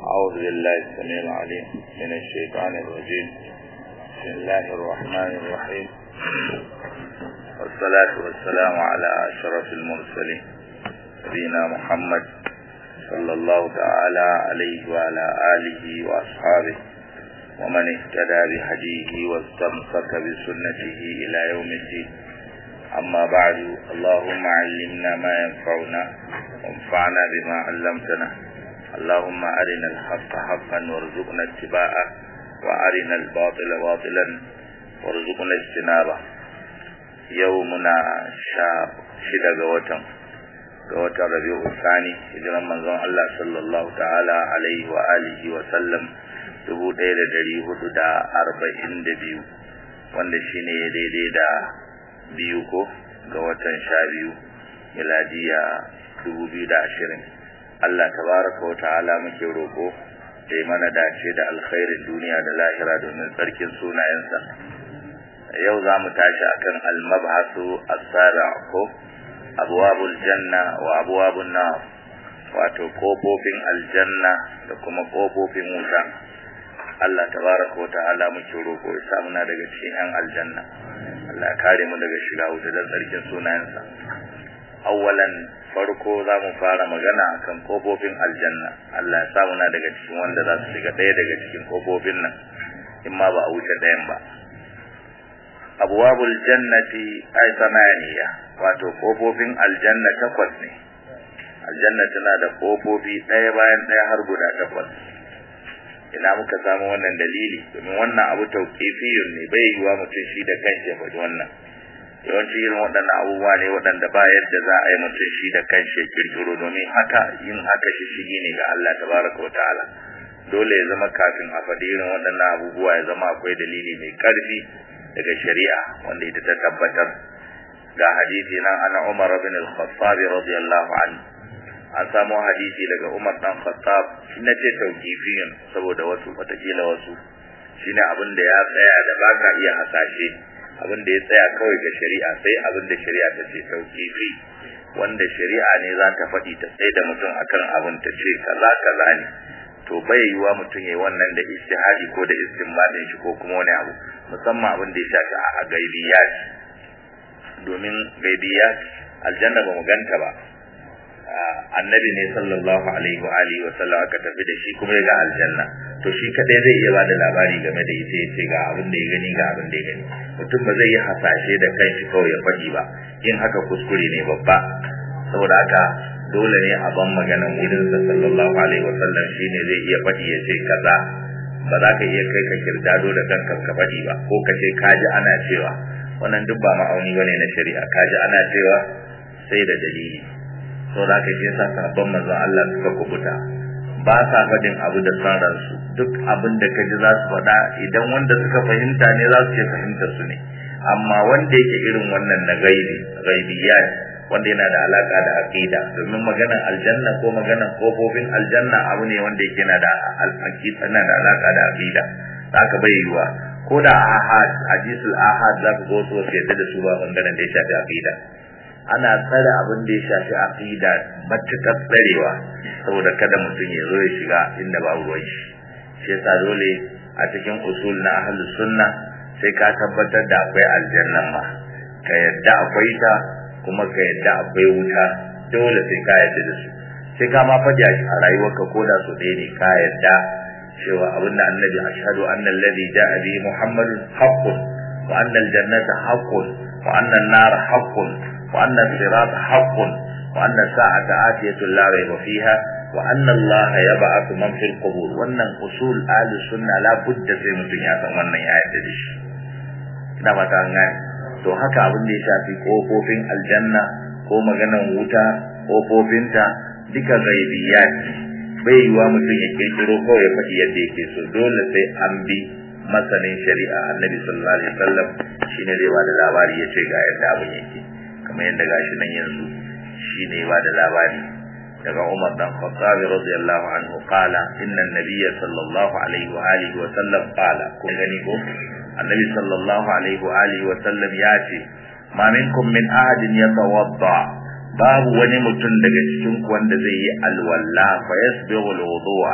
أعوذ بالله السميع العليم من الشيطان الرجيم بسم الله الرحمن الرحيم والصلاة والسلام على أشرف المرسلين نبينا محمد صلى الله تعالى عليه وعلى آله وأصحابه ومن اهتدى بهديه واستمسك بسنته إلى يوم الدين أما بعد اللهم علمنا ما ينفعنا وانفعنا بما علمتنا اللهم أرنا الحق حقا وارزقنا اتباعه وأرنا الباطل باطلا وارزقنا اجتنابه يومنا شاب شدة قوتم قوتم ربيع الثاني هجرا منظم الله صلى الله تعالى عليه وآله وسلم dubu ɗaya da ɗari hudu da arba'in da biyu wanda shine ya daidai da biyu ko ga watan sha biyu miladiya dubu biyu da ashirin Allah tabaraka wa ta'ala muke roƙo da mana dace da alkhairin duniya da lahira domin tsarkin sunayensa yau za mu tashi akan almabhasu as-sara ko abwabul janna wa abwabun nar wato kofofin aljanna da kuma kofofin wuta Allah tabaraka wa ta'ala muke roƙo ya sa muna daga cikin yan aljanna Allah ya kare mu daga shiga wuta da tsarkin sunayensa awwalan farko za mu fara magana akan kofofin aljanna Allah ya sa muna daga cikin wanda za su shiga ɗaya daga cikin kofofin nan in ma ba a wuce ɗayan ba abwabul jannati ay samaniya wato kofofin aljanna takwas ne aljanna tana da kofofi ɗaya bayan ɗaya har guda takwas ina muka samu wannan dalili domin wannan abu tauqifiyun ne bai yiwa mutum shi da kanshi ya faɗi wannan yawanci irin waɗannan abubuwa ne waɗanda ba yadda za a yi mutum shi da kanshi ya kirkiro domin haka yin haka shi shigi ne ga Allah tabaraka wa ta'ala dole ya zama kafin a faɗi irin waɗannan abubuwa ya zama akwai dalili mai ƙarfi daga shari'a wanda ita ta tabbatar ga hadisi nan ana Umar bin al-Khattab radiyallahu anhu an samu hadisi daga Umar dan Khattab shi na ce tauqifiyun saboda wasu watakila wasu shine abin da ya tsaya da baka iya hasashe abin da ya tsaya kawai ga shari'a sai abin da shari'a ta ce tauqifi wanda shari'a ne za ta faɗi ta tsaye da mutum akan abin ta ce kaza kaza ne to bai yiwa mutum yayi wannan da ijtihadi ko da istinbadin shi ko kuma wani abu musamman abin da ya shafi a gaibiyat domin gaibiyat aljanna ba mu ganta ba annabi ne sallallahu alaihi wa alihi wa sallam aka tafi da shi kuma ya ga aljanna to shi kadai zai iya bada labari game da ita yace ga abin da ya gani ga abin da ya gani mutum ba zai yi hasashe da kanshi kawai ya faɗi ba yin haka kuskure ne babba saboda haka dole ne a ban maganan wurin sa sallallahu alaihi wa sallam shine zai iya faɗi ya ce kaza ba za ka iya kai ka kirdado da kanka ka faɗi ba ko ka ce kaji ana cewa wannan duk ba ma'auni bane na shari'a kaji ana cewa sai da dalili to da ka shi yasa sabon manzon Allah suka kubuta ba sa faɗin abu da san ransu duk abin da kaji za su faɗa idan wanda suka fahimta ne za su ce fahimtar su ne amma wanda yake irin wannan na gaibi gaibiyat wanda yana da alaka da aqida domin maganar aljanna ko maganar kofofin aljanna abu ne wanda yake yana da alaqida yana da alaka da aqida haka bai yiwa ko da ahad hadisul ahad za ku go su yadda da su ba bangaren da ya shafi aqida ana tsare abin da ya shafi aqida matuƙar tsarewa saboda kada mutum ya zo ya shiga inda ba ruwan shi shi yasa dole a cikin usul na ahlus sunna sai ka tabbatar da akwai aljannan ma ka yadda akwai ta kuma ka yadda akwai wuta dole sai ka yadda da su sai ka ma faɗi a rayuwarka ko da su ɗaya ne ka yadda cewa abinda annabi ashhadu anna alladhi ja'a bi muhammadun haqqun wa anna aljannata haqqun wa anna an-nara haqqun وأن الصراط حق وأن الساعة آتية لا ريب فيها وأن الله يبعث من في القبور وأن أصول أهل السنة لا بد في متنيا وأن يعتدش ina fata an gane to haka abin da ya shafi kofofin aljanna ko maganan wuta kofofinta duka gaibiyat bai yiwa mutum ya kirkiro kawai ya faɗi yadda yake so dole sai an bi masanin shari'a annabi sallallahu alaihi wasallam shine zai ba da labari ya ce ga yadda abin yake kamar yadda gashi nan yanzu shine ba da labari daga Umar dan Khattab radiyallahu anhu qala inna an-nabiyya sallallahu alaihi wa alihi wa sallam qala kun gani ko annabi sallallahu alaihi wa alihi wa sallam ya ce ma minkum min ahadin yatawadda babu wani mutum daga cikin ku wanda zai yi alwala fa yasbihu alwudu'a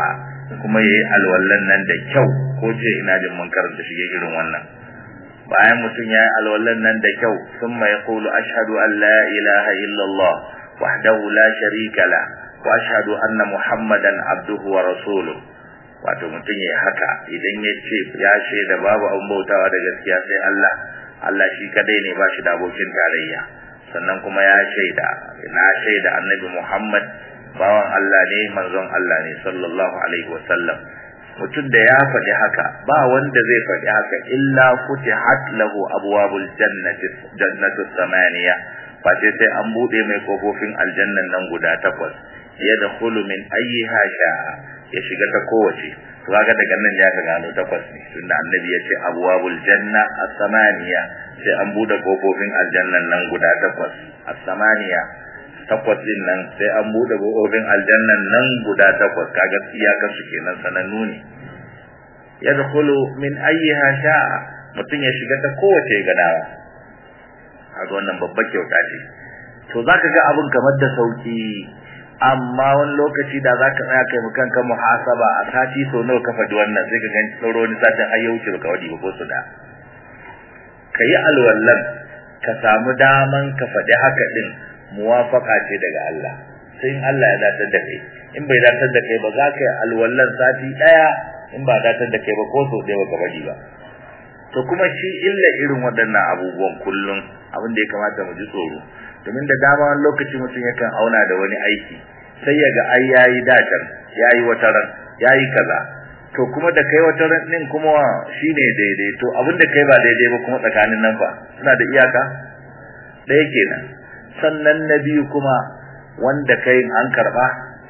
kuma yayi alwallan nan da kyau ko ce ina jin mun karanta shi irin wannan bayan mutum ya yi alwallan nan da kyau sun mai kulu ashadu an la ilaha illallah wahdahu la sharika la wa ashhadu anna muhammadan abduhu wa rasuluhu wato mutum ya haka idan ya ce ya shaida babu abin bautawa da gaskiya sai Allah Allah shi kadai ne ba shi da abokin tarayya sannan kuma ya shaida na shaida annabi Muhammad bawan Allah ne manzon Allah ne sallallahu alaihi wasallam mutum da ya faɗi haka ba wanda zai faɗi haka illa futihat lahu abwabul jannati jannatu samaniya fa sai sai an bude mai kofofin aljannan nan guda takwas yadkhulu min ayyiha sha'a ya shiga ta kowace to kaga daga nan ya ka gano takwas ne tunda annabi ya ce abwabul janna as-samaniya sai an bude kofofin aljannan nan guda takwas as-samaniya takwas din nan sai an bude kofofin aljannan nan guda takwas kaga iyaka su kenan sanannu ne yadkhulu min ayyiha sha'a mutum ya shiga ta kowace gadawa kaga wannan babbar kyauta ce to zaka ga abin kamar da sauki amma wani lokaci da za ka tsaya kai kanka muhasaba a sati so nawa ka faɗi wannan sai ka gani sauro wani satin har ya wuce baka wadi ba ko su da ka yi alwallan ka samu daman ka faɗi haka din muwafaka ce daga Allah sai in Allah ya datar da kai in bai datar da kai ba za ka yi alwallan sati ɗaya in ba datar da kai ba ko so ɗaya baka wadi ba to kuma shi illa irin waɗannan abubuwan kullum abin da ya kamata mu ji tsoro domin da dama wani lokaci mutum yakan auna da wani aiki sai ya ga ai yayi dacan yayi wata ran yayi kaza to kuma da kai wata ran din kuma shine daidai to abin da kai ba daidai ba kuma tsakanin nan fa suna da iyaka ɗaya kenan sannan na biyu kuma wanda kai an karba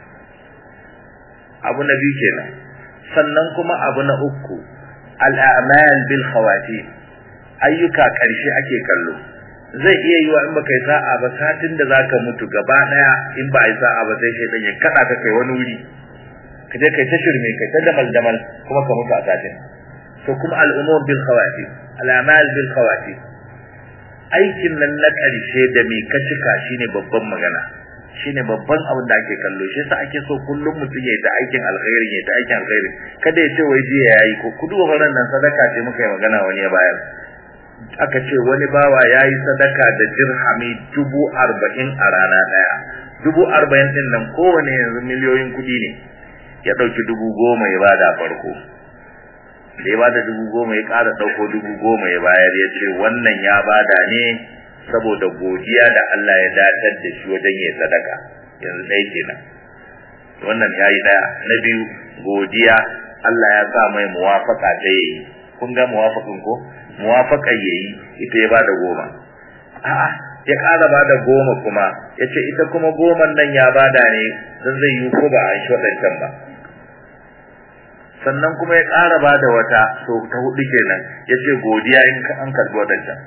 abu na biyu kenan sannan kuma abu na uku al'amal bil khawatim ayyuka karshe ake kallo zai iya yiwa in baka yi sa'a ba satin da zaka mutu gaba daya in ba yi sa'a ba sai shaydan ya kada ka kai wani wuri ka je kai ta shirme kai ta damal damal kuma ka mutu a satin to kuma al'umur bil khawatim al'amal bil khawatim aikin nan na karshe da me ka cika shine babban magana shine babban abin da ake kallo shi yasa ake so kullum mutum ya yi ta aikin alkhairi ya ta aikin alkhairi kada ya ce wai jiya yayi ko kudu wannan nan sadaka ce muka yi magana wani ya bayar aka ce wani bawa ya yi sadaka da dirhami dubu arba'in a rana ɗaya dubu arba'in ɗin nan kowane yanzu miliyoyin kuɗi ne ya ɗauki dubu goma ya bada farko da ya bada dubu goma ya ƙara ɗauko dubu goma ya bayar ya ce wannan ya bada ne saboda godiya da Allah ya datar da shi wajen yin sadaka yanzu ɗaya kenan wannan ya yi ɗaya na biyu godiya Allah ya sa mai muwafaka ta yayi kun ga muwafakin ko muwafaka yayi ita ya bada goma a'a ya ƙara bada goma kuma yace ita kuma goman nan ya bada ne dan zai yi ko ba a shi wadancan ba sannan kuma ya ƙara bada wata so ta hudu kenan yace godiya in ka an karbi wadancan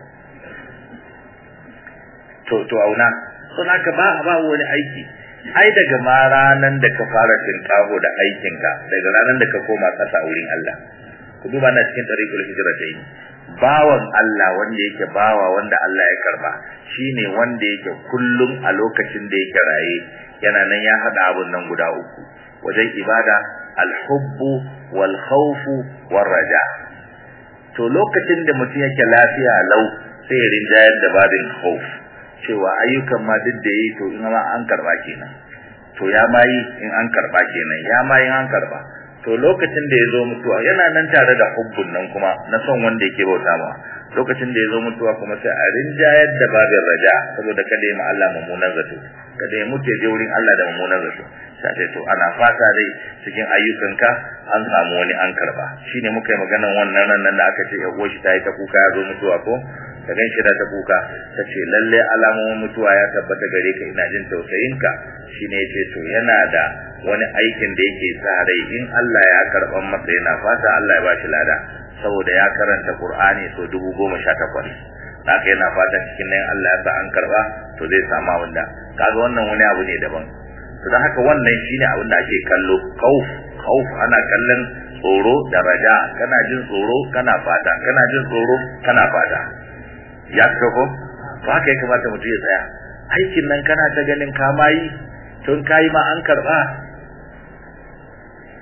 to to auna sun haka ba ba wani aiki ai daga ma ranan da ka fara tinkaho da aikinka daga ranan da ka koma kasa wurin Allah ku duba na cikin tariqul hijratain bawan Allah wanda yake bawa wanda Allah ya karba shine wanda yake kullum a lokacin da yake raye yana nan ya hada abun nan guda uku wajen ibada alhubbu wal khawfu war raja to lokacin da mutum yake lafiya lau sai ya rinjayar da babin khawf cewa ayyukan ma duk da yi to in ma an karba kenan to ya ma yi in an karba kenan ya ma yi an karba to lokacin da ya zo mutuwa yana nan tare da hubbun nan kuma na son wanda yake bauta ma lokacin da ya zo mutuwa kuma sai a rinjayar da babin raja saboda kada ya ma Allah mummunan zato kada ya mutu ya je wurin Allah da mummunan zato sai to ana fata dai cikin ayyukanka an samu wani an karba shine muka yi maganar wannan nan da aka ce ya shi ta yi ta kuka ya zo mutuwa ko ka gan shi da ta kuka ta ce lalle alamomin mutuwa ya tabbata gare ka ina jin tausayinka shine yace to yana da wani aikin da yake sa rai in Allah ya karban masa yana fata Allah ya ba shi lada saboda ya karanta Qur'ani so 1018 haka yana fata cikin nan Allah ya sa an karba to zai samu wanda kaga wannan wani abu ne daban to dan haka wannan shine abin da ake kallo kauf kauf ana kallon tsoro da raja kana jin tsoro kana fata kana jin tsoro kana fata ya fito ko to haka ya kamata mutum ya tsaya aikin nan kana ta ganin ka mayi tun kayi ma an karba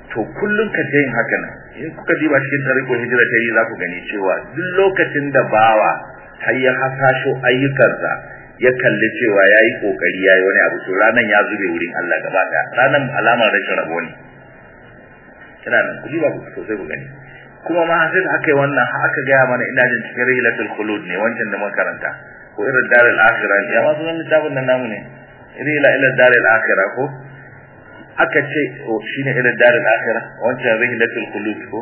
to kullum ka yin haka nan in kuka diba cikin tariko hijira ta yi za ku gani cewa duk lokacin da bawa har ya hasasho ayyukansa ya kalli cewa ya yi kokari ya yi wani abu to ranan ya zube wurin Allah gaba ɗaya ranan alamar rashin rabo ne kina nan ku diba ku sosai ku gani kuma ma sai da aka yi wannan har aka gaya mana ina jin cikin rihilatul khulud ne wancan da muka karanta ko irin darul akhirah ya ma sunan littafin nan namu ne rihila ila darul akhirah ko aka ce shine ila darul akhirah wancan rihilatul khulud ko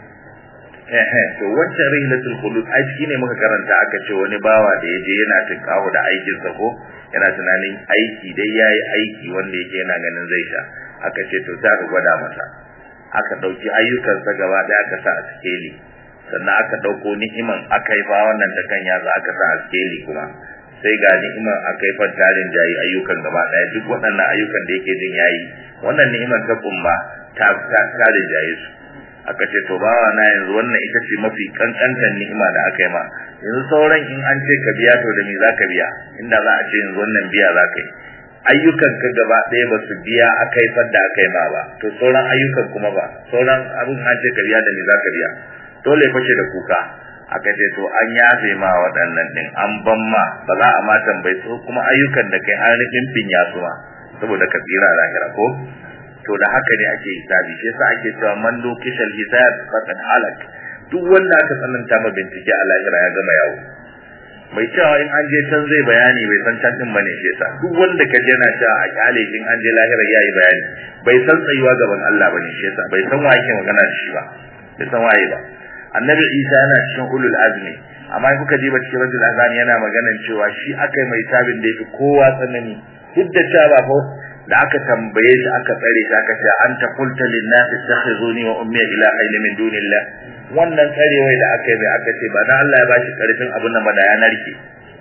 eh eh to wancan rihilatul khulud ai shine muka karanta aka ce wani bawa da yaje yana tinkawo da aikin sa ko yana tunanin aiki dai yayi aiki wanda yake yana ganin zai sha aka ce to ta gwada masa aka ɗauki ayyukansa gaba ɗaya aka sa a sikeli sannan aka ɗauko ni'iman aka yi ba wannan da kan yatsa aka sa a sikeli kuma sai ga ni'iman aka yi faddarin jayi ayyukan gaba ɗaya duk waɗannan ayyukan da yake jin yayi wannan ni'iman ta kumba ta ta jaye su aka ce to bawa na yanzu wannan ita ce mafi kankantan ni'ima da aka yi ma yanzu sauran in an ce ka biya to da me za ka biya inda za a ce yanzu wannan biya za ka yi ayyukan ka gaba ɗaya ba su biya aka yi fadda aka yi ma ba to sauran ayyukan kuma ba sauran abin an ce ka biya da me za ka biya dole fashe da kuka aka ce to an yafe ma waɗannan ɗin an ban ma ba za a ma tambayi su kuma ayyukan da kai an rufin finya su ma saboda ka tsira a lahira ko to da haka ne ake hisabi shi yasa ake cewa man lokishal hisab faqad halak duk wanda aka tsananta ma bincike a lahira ya gama yawo mai cewa in an je can zai bayani bai san can din bane shi yasa duk wanda ka je na cewa a kyale in an je lahira yayi bayani bai san tsayuwa gaban Allah bane shi yasa bai san wa yake magana da shi ba bai san waye ba annabi Isa yana cikin ulul azmi amma in kuka je ba cikin rajul azani yana maganan cewa shi akai mai tabin da yake kowa tsanani duk da cewa ba fa da aka tambaye shi aka tsare shi aka ce anta qulta lin nas ittakhizuni wa ummi ilahayn min dunillah wannan tsarewai da aka yi mai aka ce ba dan Allah ya bashi karfin abin nan ba da ya narke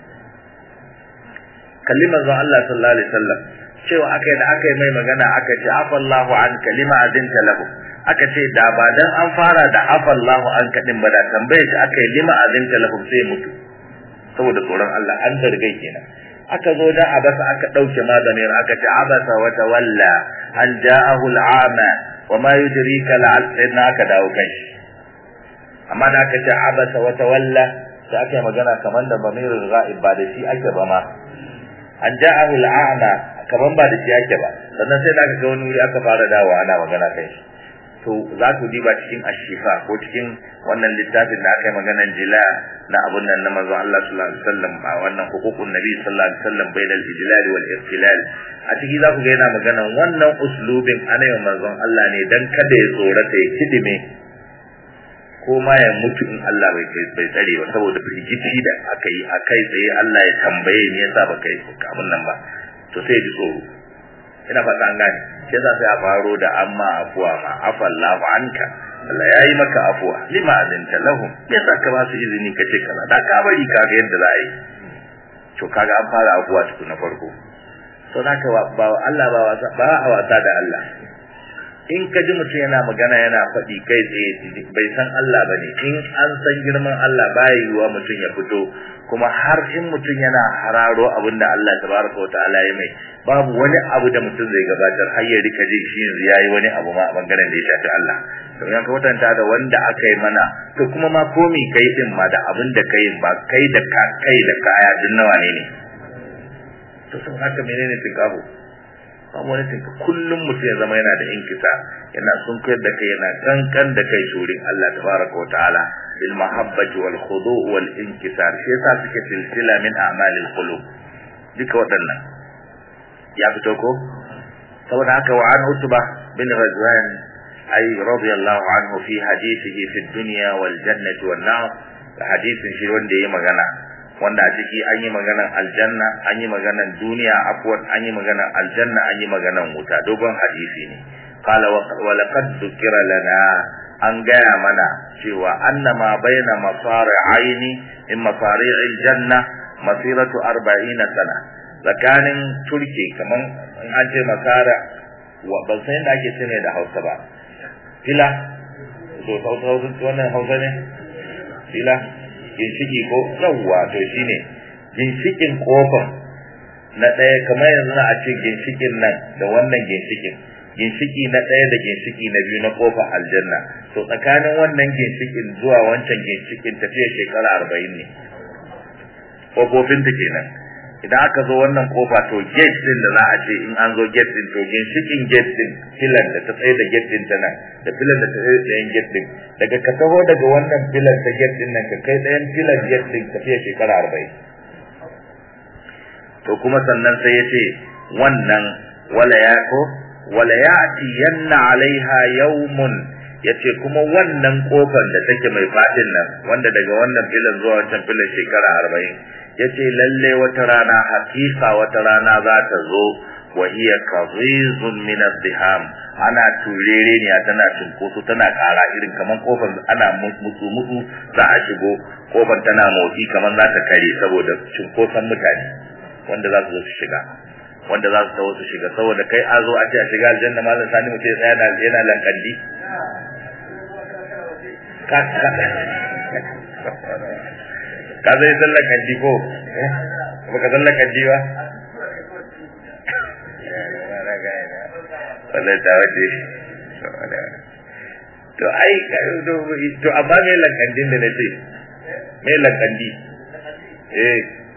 kalli manzon Allah sallallahu alaihi wasallam cewa aka yi da aka yi mai magana aka ce afallahu an kalima azinta lahu aka ce da ba dan an fara da afallahu an kadin ba da tambaye shi aka yi lima azinta lahu sai mutu saboda tsoron Allah an zargai kenan aka zo da abasa aka dauke maganin aka ce abasa wa tawalla an ja'ahu al'ama wa ma yudrika la'al sayyidina aka dawo kai amma da aka ce abasa wa tawalla sai aka yi magana kaman da bamirul ghaib ba da shi ake ba ma an ja'ahu al'ama kaman ba da shi ake ba sannan sai da aka ga wani wuri aka fara dawo ana magana kai shi to za ku diba cikin ashifa ko cikin wannan littafin da aka yi maganan jila na abun nan na manzon Allah sallallahu alaihi wasallam a wannan hukukun nabi sallallahu alaihi wasallam bainal ijlal wal irtilal a ciki za ku ga yana maganan wannan uslubin ana yin manzon Allah ne dan kada ya tsorata ya kidime ko ma ya mutu in Allah bai bai tsare ba saboda firgici da aka yi akai tsaye Allah ya tambaye me yasa baka yi abun nan ba to sai ya ji tsoro ina fata an gane sai za sai a faro da amma afuwa ma afallahu anka Allah ya yi maka afuwa lima azinta lahum me yasa ka ba su izini ka ce kaza da ka bari ka ga yadda za a yi to kaga an fara afuwa tukun na farko to naka ba Allah ba wasa ba a wasa da Allah in ka ji mutum yana magana yana faɗi kai tsaye bai san Allah bane in an san girman Allah baya yiwuwa mutum ya fito kuma har in mutum yana hararo abin da Allah tabaraka wa ta'ala ya mai babu wani abu da mutum zai gabatar har ya rika jin shi yanzu yayi wani abu ma a bangaren da ya shafi Allah to yan ka kwatanta da wanda aka yi mana to kuma ma komi kai din ma da abin da kai ba kai da ka kai da kaya din nawa ne ne to sun haka menene tinkaho babu wani tinka kullum mutum ya zama yana da inkisa yana sun koyar da kai yana kankan da kai shurin Allah tabaraka wa ta'ala bil mahabbati wal khudu' wal inkisar shi yasa suke silsila min a'malil qulub duka waɗannan ya fito ko saboda haka wa an utba bin ghazwan ay radiyallahu anhu fi hadithihi fi dunya wal jannati wan nar hadisin shi wanda yayi magana wanda a ciki an yi maganan aljanna an yi maganan duniya afwan an yi maganan aljanna an yi maganan wuta dogon hadisi ne qala wa laqad dhukira lana an gaya mana cewa annama baina masari aini in masari aljanna masiratu 40 sana tsakanin turke kaman in an ce masara wa ban san yadda ake ce da Hausa ba fila to Hausa wannan Hausa ne fila ginshiki ko yawwa to shine ginshikin kofar na ɗaya kamar yanzu na a ce ginshikin nan da wannan ginshikin ginshiki na ɗaya da ginshiki na biyu na kofar aljanna to tsakanin wannan ginshikin zuwa wancan ginshikin tafiya shekara arba'in ne kofofinta kenan idan aka zo wannan kofa to gate din da za a ce in an zo gate din to ginshikin gate din filan da ta tsaye da gate din ta nan da filan da ta tsaye da yan gate din daga ka taho daga wannan filan ta gate din nan ka kai ɗayan filan gate din tafiya shekara arba'in to kuma sannan sai ya ce wannan wala ya ko wala ya'ti yanna alaiha yawmun yace kuma wannan kofar da take mai fadin nan wanda daga wannan filan zuwa wancan filan shekara 40 yace lalle wata rana hakika wata rana za ta zo wa hiya qazizun min azdiham ana turere ne tana cinkoso tana kara irin kaman kofar ana mutsu mutsu za a shigo kofar tana motsi kaman za ta kare saboda cinkoson mutane wanda za su zo su shiga wanda za su tawo su shiga saboda kai a zo a ce a shiga aljanna malam sani mu ce tsaya na yana lankandi ka ka zai sallan kandi ko ba ka sallan kandi ba wannan ta wace to ai to amma me lankandin da nace me lankandi eh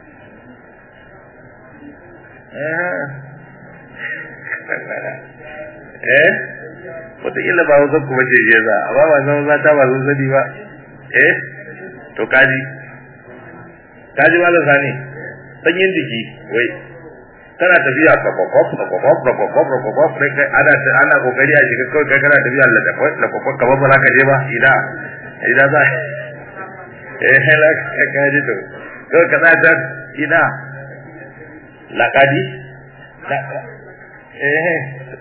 eh wataƙila ba wasan kuma ce je za amma ba zama mata ba sun sani ba eh to kaji kaji ba zan sani sanyin jiki wai kana tafiya kwakwakwas kwakwakwas kwakwakwas kwakwakwas sai kai ana ana kokari a shiga kawai kai kana tafiya la kwakwakwas kamar ba za ka je ba ina ina za eh hela ka ji to kawai ka za ina laƙadi eh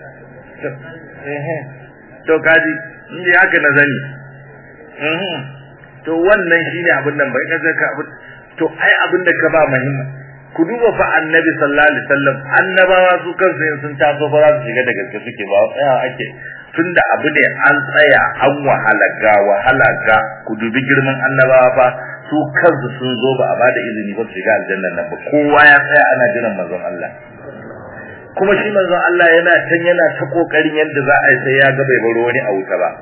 eh to kaji in dai haka na zani to wannan shine abin nan bai kaza ka to ai abin da ka ba muhimmi ku duba fa annabi sallallahu alaihi wasallam annabawa su kansu sun taso fa za su shiga da gaske suke ba tsaya ake tunda abu ne an tsaya an wahala ga wahala ga ku dubi girman annabawa fa su kansu sun zo ba a bada izini ba su shiga aljannan nan ba kowa ya tsaya ana jiran manzon Allah kuma shi manzon Allah yana can yana ta kokarin yadda za a yi sai ya ga bai baro wani a wuta ba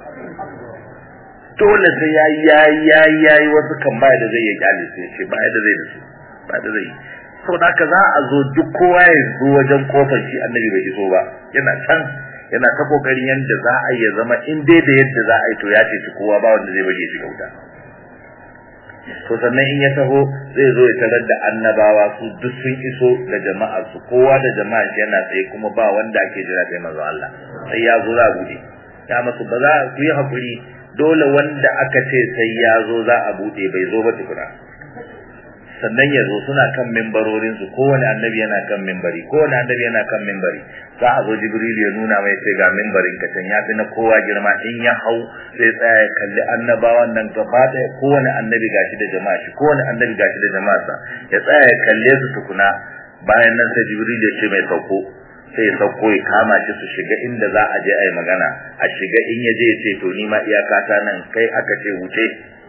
dole sai ya yayi yayi yayi wasu kan baya da zai yi kyale sai ce baya da zai da su ba da zai saboda haka za a zo duk kowa ya zo wajen kofar shi annabi bai iso ba yana can yana ta kokarin yadda za a yi zama in dai da yadda za a yi to ya ce kowa ba wanda zai bari ya shiga wuta to sannan in ya taho zai zo ya tarar da annabawa su duk sun iso da jama'a su kowa da jama'a shi yana tsaye kuma ba wanda ake jira sai manzo Allah sai ya zo za bude ya masu ba za ku yi hakuri dole wanda aka ce sai ya zo za a bude bai zo ba tukuna sannan ya zo suna kan mimbarorin su kowane annabi yana kan mimbari kowane annabi yana kan mimbari za a zo jibril ya nuna mai sai ga mimbarin ka can ya fi na kowa girma in ya hau sai tsaya ya kalli annabawan nan gaba ɗaya kowane annabi gashi da jama'a shi kowane annabi gashi da jama'a sa ya tsaya ya kalle su tukuna bayan nan sai jibril ya ce mai sauko sai ya sauko ya kama shi su shiga inda za a je a yi magana a shiga in ya je ya ce to ni ma iyakata nan kai aka ce wuce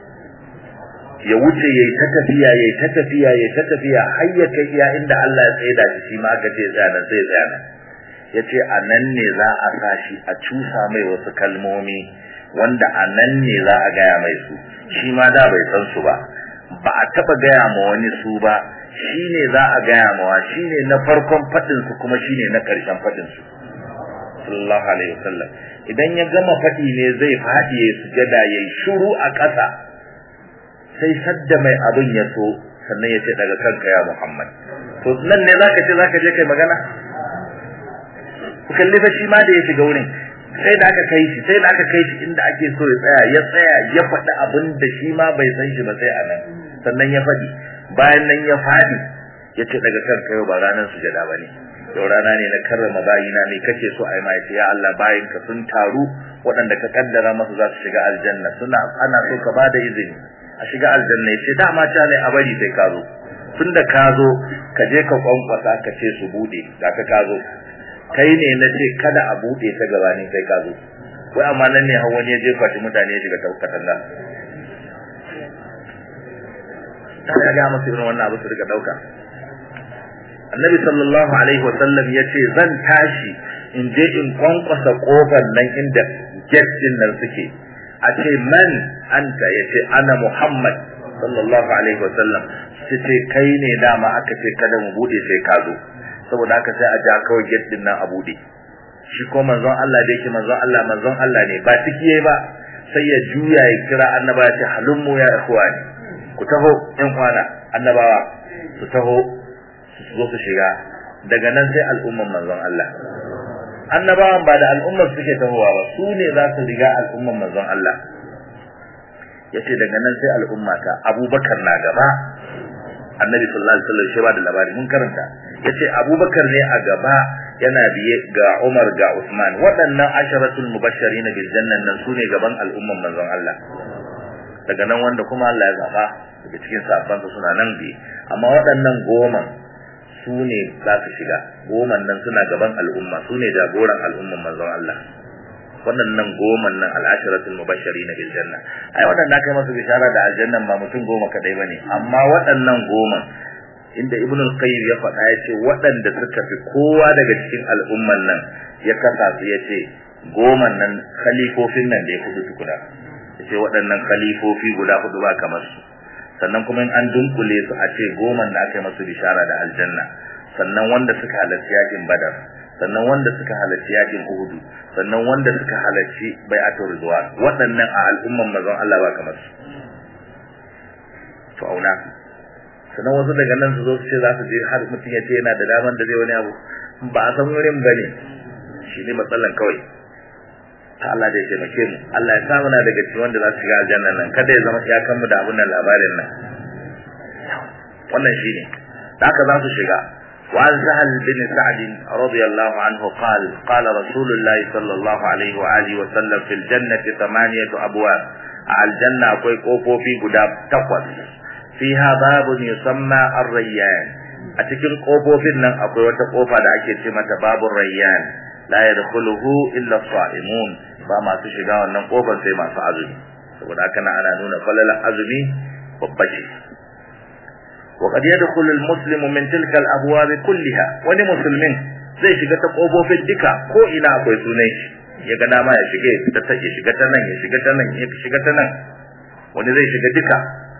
ya wuce yayi ta tafiya yayi ta tafiya yayi ta tafiya har ya kai iya inda Allah ya tsaida shi shi ma aka ce tsaya nan sai tsaya nan yace a nan ne za a sa shi a cusa mai wasu kalmomi wanda a nan ne za a gaya mai su shi ma da bai san su ba ba a taba gaya ma wani su ba shi ne za a gaya ma wa shi ne na farkon fadin su kuma shi ne na karshen fadin su sallallahu alaihi wasallam idan ya gama fadi ne zai fadi ya sujada yayi shiru a ƙasa sai sadda mai abin ya so sannan ya ce daga kanka ya Muhammad to nan ne zaka ce zaka je kai magana ku kalli fa shi ma da ya shiga wurin sai da aka kai shi sai da aka kai shi inda ake so ya tsaya ya tsaya ya faɗi abin da shi ma bai san shi ba sai a nan sannan ya faɗi bayan nan ya faɗi ya ce daga kanka yau ba ranar sujada ba ne yau rana ne na karrama bayina me kace so ai mai ya Allah bayin ka sun taru waɗanda ka kaddara masu za su shiga aljanna suna ana so ka bada izini a shiga aljanna yace dama ta ne a bari sai ka zo tunda ka zo ka je ka kwankwasa ka ce su bude ga ka ka zo kai ne na ce kada a bude ta gabanin kai ka zo wai amma nan ne hawan ya jefa shi mutane ya shiga taukatan nan ta ya ga masu irin wannan abu su riga dauka annabi sallallahu alaihi wasallam ya ce zan tashi in je in kwankwasa kofar nan inda gate din nan suke a ce man anta yace ana muhammad sallallahu alaihi wasallam sai ce kai ne dama aka ce kada mu bude sai ka zo saboda haka sai a ja kawai gate din nan a bude shi ko manzon Allah da yake manzon Allah manzon Allah ne ba ciki yayi ba sai ya juya ya kira annaba ya ce halummu ya ikhwani ku taho ɗan kwana annabawa su taho su zo su shiga daga nan sai al'umman manzon Allah annabawan ba da al'ummar suke tahowa ba su ne za su riga al'umman manzon Allah yace daga nan sai al'umma ta Abubakar na gaba Annabi sallallahu alaihi wasallam shi ba da labari mun karanta yace Abubakar ne a gaba yana biye ga Umar ga Usman waɗannan asharatul mubashirin bil janna nan su ne gaban al'umman manzon Allah daga nan wanda kuma Allah ya zaba daga cikin sahabbansa suna nan bi amma waɗannan goma su ne za su shiga goman nan suna gaban al'umma su ne jagoran al'umman manzon Allah waɗannan goman nan al'asharatul mubashirin bil janna ai waɗannan kai masu bishara da aljannan ba mutum goma kadai bane amma waɗannan goma inda ibn al-qayyim ya faɗa ya ce waɗanda suka fi kowa daga cikin al'umman nan ya kasa su ya ce goman nan khalifofin nan da ya hudu tukuna ya ce waɗannan khalifofi guda hudu ba kamar su sannan kuma in an dunkule su a ce goman da aka yi masu bishara da aljanna sannan wanda suka halarci yakin badar sannan wanda suka halarci yakin uhudu sannan wanda suka halarci bai'atul ridwan waɗannan a al'umman mazan Allah ba kamar su to auna sannan wasu daga nan su zo su ce za su je har mutum ya ce yana da daman da zai wani abu ba a san wurin ba ne shi ne matsalan kawai ta Allah da ya taimake mu Allah ya sa muna daga cikin wanda za su shiga aljanna nan kada ya zama iyakan mu da abun nan labarin nan wannan shine da haka za su shiga وعن سهل بن سعد رضي الله عنه قال قال رسول الله صلى الله عليه وآله وسلم في الجنة ثمانية أبواب على الجنة أكوي كوفو في قداب تقوى فيها باب يسمى الريان أتكن كوفو في النم أكوي وتقوفا دا أكي تمة باب الريان لا يدخله إلا الصائمون فما تشغى ونم كوفا سيما سعزمي saboda haka na ana nuna falalar azumi babba ce وقد يدخل المسلم من تلك الابواب كلها wani musulmin zai shiga ta kofofin duka ko ina akwai sunan shi ya ga dama ya shige ta ta ya shiga ta nan ya shiga ta nan ya shiga ta nan wani zai shiga duka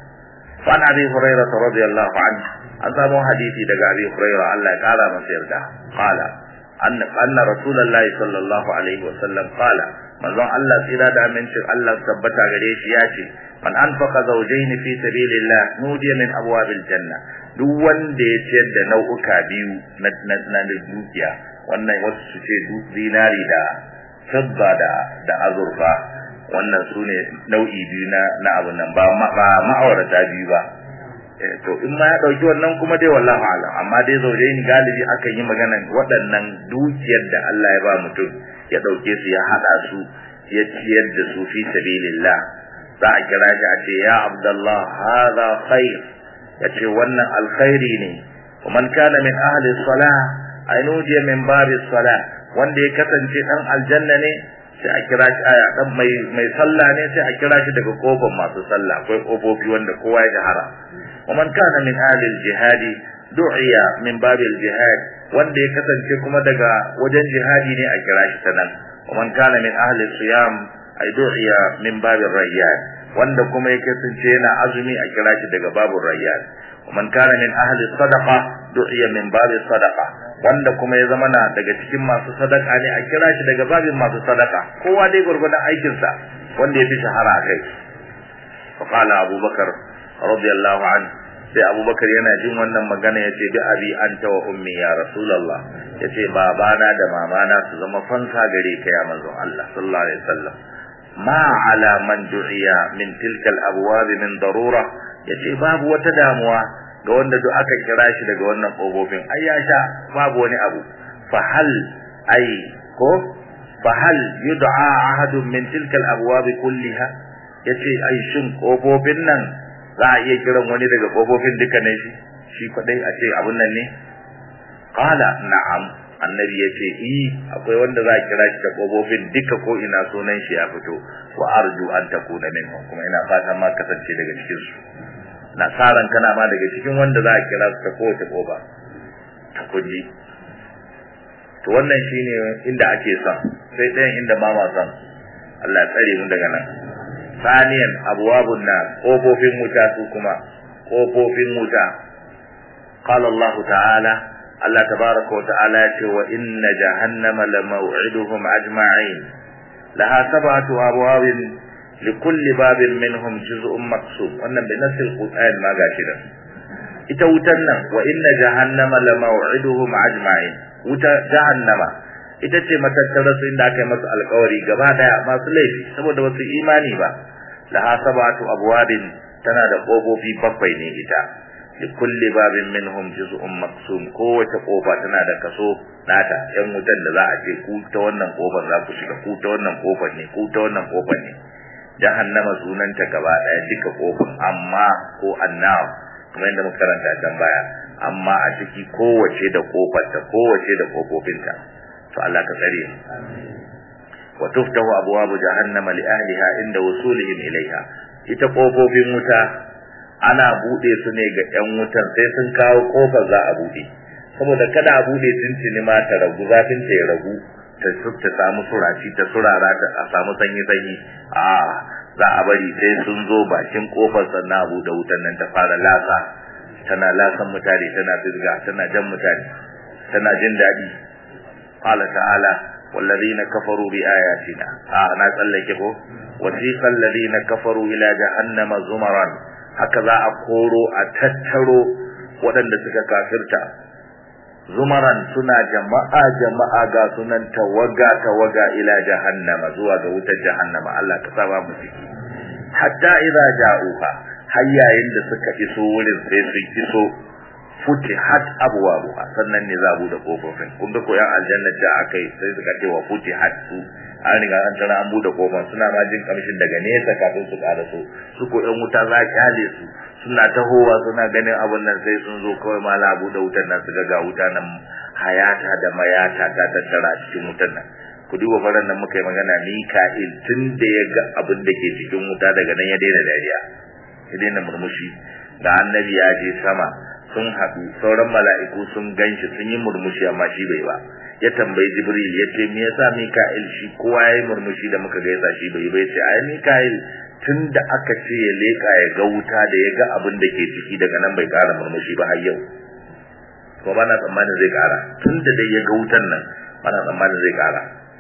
fa na abi hurairah radiyallahu anhu an samu hadisi daga abi hurairah Allah ya kara masa yarda qala anna anna rasulullahi sallallahu alaihi wasallam qala manzon Allah tsira da amincin Allah tabbata gare shi ya ce man anfaqa zawjayn fi sabilillah nudiya min abwabil janna duk wanda ya ciyar da nau'uka biyu na na dukiya wannan wasu su ce zinari da fidda da da azurfa wannan su ne nau'i biyu na na abun nan ba ma'aurata biyu ba to in ma ya dauki wannan kuma dai wallahi alam amma dai zawjayn galibi akan yi magana waɗannan dukiyar da Allah ya ba mutum ya dauke su ya hada su ya ciyar da su fi sabilillah za a kira shi a ce ya abdullah hadha khair ya ce wannan alkhairi ne man kana min ahli salah ay nudiya min babi salah wanda ya kasance dan aljanna ne sai a kira shi aya dan mai mai sallah ne sai a kira shi daga kofar masu sallah akwai kofofi wanda kowa ya jahara man kana min ahli aljihadi du'iya min babi aljihad wanda ya kasance kuma daga wajen jihadi ne a kira shi ta nan man kana min ahli siyam ay du'iya min babir rayyan wanda kuma ya kasance yana azumi a kira shi daga babur rayyan man kana min ahli sadaqa du'iya min babis sadaqa wanda kuma ya zama na daga cikin masu sadaka ne a kira shi daga babin masu sadaka kowa dai gurgurdan aikin sa wanda ya fi shahara kai fa qala abubakar radiyallahu anhu sai abubakar yana jin wannan magana ya ce bi abi anta wa ummi ya rasulullah ya ce babana da mamana su zama fansa gare ka ya manzon Allah sallallahu alaihi wasallam ma ala man du'iya min tilka al-abwab min darura yace babu wata damuwa ga wanda duk aka kira shi daga wannan kofofin ai ya sha babu wani abu fa hal ai ko fa hal yud'a ahadun min tilka al-abwab kulliha yace ai shin kofofin nan za a iya kiran wani daga kofofin duka ne shi shi kwadai a ce abun nan ne qala na'am annabi ya ce i akwai wanda za a kira shi da kofofin duka ko ina sunan shi ya fito wa arju an takuna minhum kuma ina fatan ma kasance daga cikin su na saran kana ma daga cikin wanda za a kira su ta kowace kofa ta kuji to wannan shine inda ake son sai ɗayan inda ba ma son Allah ya tsare mu daga nan saniyan abwabun nar kofofin wuta su kuma kofofin wuta qala Allah ta'ala Allah tabaraka wa ta'ala ya ce wa inna jahannama lamaw'iduhum ajma'in laha sab'atu abwabin likulli babin minhum juz'un maqsum wannan bi nasil qur'an ma gashi da ita wutan nan wa inna jahannama lamaw'iduhum ajma'in wuta jahannama ita ce matattarar su inda aka yi masu alkawari gaba daya masu laifi saboda wasu imani ba laha sab'atu abwabin tana da kofofi bakwai ne ita li kulli babin minhum juz'un maqsum kowace kofa tana da kaso nata yan wutan da za a ce ku ta wannan kofar za ku shiga ku ta wannan kofar ne ku ta wannan kofar ne jahannama sunanta gaba daya duka kofar amma ko annaw kamar yadda muka karanta can baya amma a ciki kowace da kofarta kowace da kofofinta to Allah ka tsare mu wa tuftahu abwabu jahannama li ahliha inda wusulihim ilaiha ita kofofin wuta ana bude su ne ga yan wutan sai sun kawo kofar za a bude saboda kada a bude tuntuni ma ta ragu zafin ta ya ragu ta ta samu suraci ta surara ta a samu sanyi sanyi a za a bari sai sun zo bakin kofar sannan a bude wutan nan ta fara lasa tana lasan mutane tana firga tana jan mutane tana jin daɗi qala ta'ala والذين كفروا بآياتنا آه أنا أتسلك وسيق الذين كفروا إلى جهنم زمرا هكذا أقولوا أتتروا ودن سكا كافرتا زمرا سنا جماعة جماعة غا سنن توغا توغا إلى جهنم زوا غوت جهنم الله كسابا مسيكي حتى إذا جاءوها هيا عند سكا إسو ولن سيسي إسو futihat abwabuha sannan ne za a bude kofofin kun ga koyan aljanna da akai sai suka ce wa futihat su an riga an tana an bude kofar suna ma jin kamshin daga nesa kafin su ƙara so su ko yan wuta za kyale su suna tahowa suna ganin abun nan sai sun zo kawai ma la bude wutar nan su ga ga wuta nan hayata da mayata ta tattara a cikin wutar nan ku duba faran nan muka yi magana Mika'il tun da ya ga abin da ke cikin wuta daga nan ya daina dariya ya daina murmushi ga annabi ya je sama sun haɗu sauran mala'iku sun ganshi sun yi murmushi amma shi bai ba ya tambayi jibril ya ce me yasa mika'il shi kowa ya yi murmushi da muka gaisa shi bai bai ce ai mika'il tun da aka ce ya leƙa ya ga wuta da ya ga abin da ke ciki daga nan bai ƙara murmushi ba har yau ko ba na tsammanin zai ƙara tun da dai ya ga wutan nan ba na tsammanin zai ƙara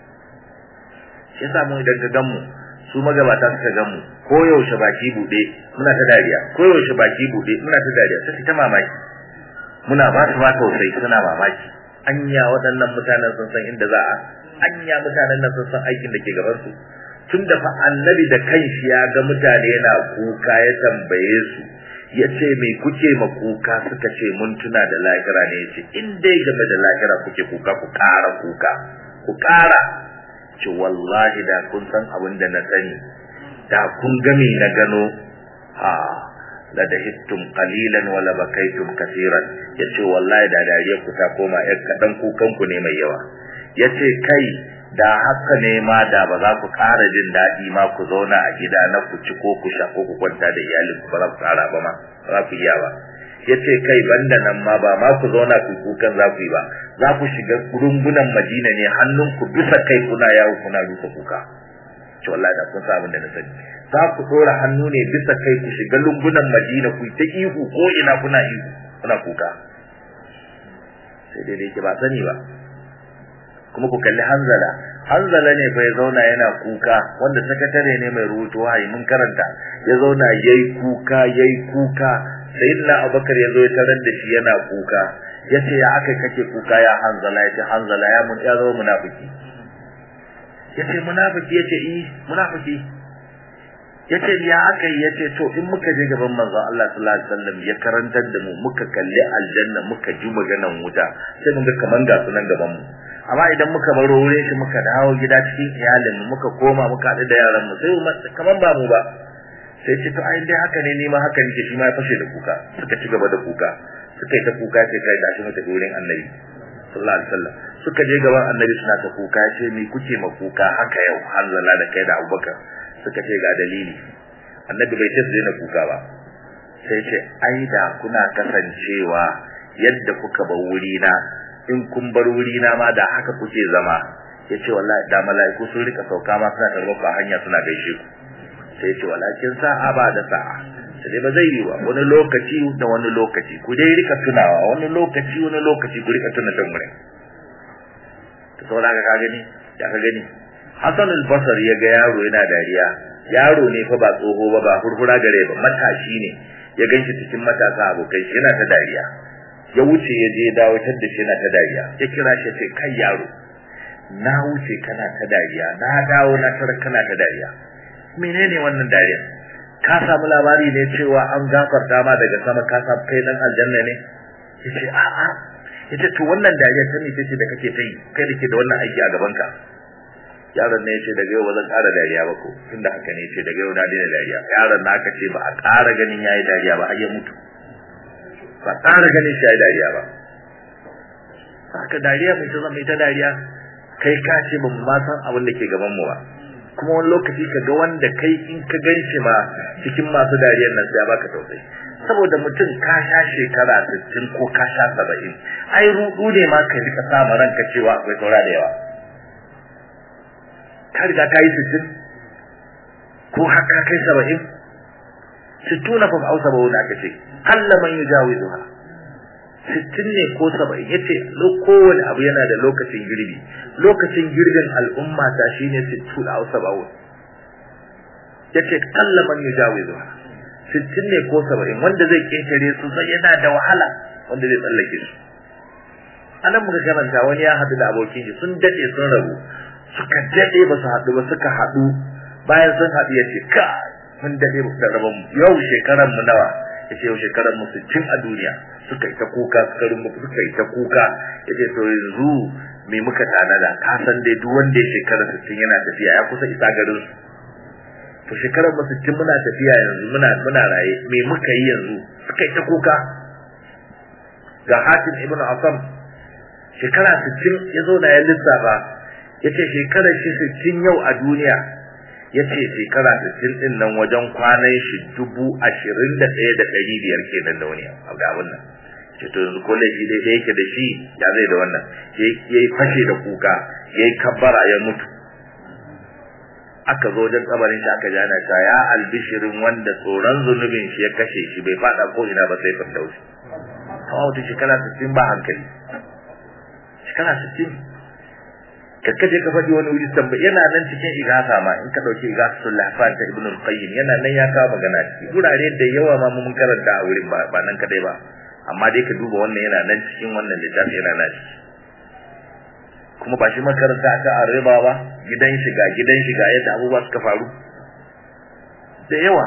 shi yasa mu idan ka gan mu su magabata suka gan mu ko yaushe baki bude muna ta dariya ko yaushe baki bude muna ta dariya sai ta mamaki muna ba su ba tausayi suna mamaki anya waɗannan mutanen sun san inda za a anya mutanen nan sun san aikin da ke gaban su tun da fa annabi da kanshi ya ga mutane yana kuka ya tambaye su ya ce me kuke ma kuka suka ce mun tuna da lahira ne ya ce in dai game da lahira kuke kuka ku ƙara kuka ku ƙara ce wallahi da kun san abin da na sani da kun gami na gano ha la da hittum qalilan wala bakaitum kaseeran yace wallahi da dariyar ku ta koma yar kadan kukan ku ne mai yawa yace kai da haka ne ma da ba za ku ƙara jin daɗi ma ku zauna a gida na ku ci ko ku sha ko ku kwanta da iyalin ku ba za ku ƙara ba ma ba za ku iya ba yace kai banda nan ma ba ma ku zauna ku kukan za ku yi ba za ku shiga rungunan Madina ne hannunku bisa kai kuna yawo kuna rusa kuka ce wallahi da kun sa abin da na sani za ku dora hannu ne bisa kai ku shiga lungunan Madina ku ta ihu ko ina kuna ihu kuna kuka sai dai dai ba sani ba kuma ku kalli Hanzala Hanzala ne bai zauna yana kuka wanda sakatare ne mai rubutu wahayi mun karanta ya zauna yayi kuka yayi kuka sayyidina Abubakar ya zo ya tarar da shi yana kuka yace ya aka kake kuka ya Hanzala yace Hanzala ya mun ya zama munafiki yace munafiki yace eh munafiki yace ya aka yace to in muka je gaban manzo Allah sallallahu alaihi wasallam ya karantar da mu muka kalli aljanna muka ji maganan wuta sai mun ga kaman ga sunan gaban mu amma idan muka baro wurin shi muka dawo gida cikin iyalin mu muka koma muka haɗu da yaran mu sai kaman ba mu ba sai ce to ai dai haka ne ni ma haka nake shi ma ya fashe da kuka suka ci gaba da kuka suka yi ta kuka sai kai gashi mu tafi wurin annabi sallallahu alaihi wasallam suka je gaban annabi suna ta kuka ce me kuke ma kuka haka yau hanzala da kai da abubakar suka ce ga dalili annabi bai ce su daina kuka ba sai ce ai da kuna kasancewa yadda kuka bar wuri na in kun bar wuri na ma da haka kuke zama yace wallahi da mala'iku sun rika sauka ma suna tarbo a hanya suna gaishe ku sai yace walakin sa'a ba da sa'a sai ba zai yi ba wani lokaci da wani lokaci ku dai rika tunawa wani lokaci wani lokaci ku rika tuna dan wurin to saboda ka gani ya ka gani Hassan al-Basri ya ga yaro yana dariya yaro ne fa ba tsoho ba ba hurhura gare ba matashi ne ya ganshi cikin matasa abokai shi yana ta dariya ya wuce ya je dawo tar da shi yana ta dariya ya kira shi ce kai yaro na wuce kana ta dariya na dawo na tar kana ta dariya menene wannan dariya ka samu labari ne cewa an gafarta ma daga sama ka samu kai dan aljanna ne yace a a yace to wannan dariya ta ne ce da kake ta yi kai da ke da wannan aiki a gaban ka yaron ne yace daga yau ba zan ƙara dariya ba ko tunda haka ne yace daga yau na daina dariya yaron na aka ce ba a ƙara ganin yayi dariya ba har ya mutu ba ƙara ganin shi yayi dariya ba haka dariya mai ta zama ita dariya kai ka ce ba mu ma san abin da ke gaban mu ba kuma wani lokaci ka ga wanda kai in ka gan shi ma cikin masu dariyar nan sai ya baka tausayi saboda mutum ka sha shekara 60 ko ka sha 70 ai rudu ne ma ka rika sa ranka cewa akwai saura da yawa ka riga ka yi sittin ko haka kai saba'in sittuna fa au saba'una aka ce Allah man yujawizuha sittin ne ko saba'in yace kowane abu yana da lokacin girbi lokacin girbin al'umma ta shine sittuna au saba'un yace Allah man yujawizuha sittin ne ko saba'in wanda zai ketare su sai yana da wahala wanda zai tsallake su anan muka karanta wani ya hadu da abokin shi sun dade sun rabu suka dade ba su haɗu ba suka haɗu bayan sun haɗu ya ce ka mun dade da rabon yau shekaran mu nawa ya ce yau shekaran mu sittin a duniya suka yi ta kuka suka rumu suka yi ta kuka ya ce to yanzu me muka tanada ka san dai duk wanda ya shekara sittin yana tafiya ya kusa isa garin su to shekaran mu sittin muna tafiya yanzu muna muna raye me muka yi yanzu suka yi ta kuka ga hatim ibn asam shekara sittin ya zo na ya lissafa yace shekarar shi 60 yau a duniya yace shekara 60 din nan wajen kwanan shi 21500 kenan da wani ga wannan ce to yanzu ko laifi dai yake da shi ya zai da wannan yayi fashe da kuka yayi kabbara ya mutu aka zo wajen kabarin shi aka jana ta ya albishirin wanda tsoron zunubin shi ya kashe shi bai fada ko ina ba sai firdausi kawai wata shekara 60 ba hankali shekara 60 kakkaje ka faɗi wani wuri tamba yana nan cikin igasa ma in ka dauki igasatul lahfan ta ibnu al-qayyim yana nan ya kawo magana ciki gurare da yawa ma mun karanta a wurin ba ba nan kadai ba amma dai ka duba wannan yana nan cikin wannan littafi yana nan ciki kuma ba shi makaranta ta arriba ba gidan shiga gidan shiga yadda abubuwa suka faru da yawa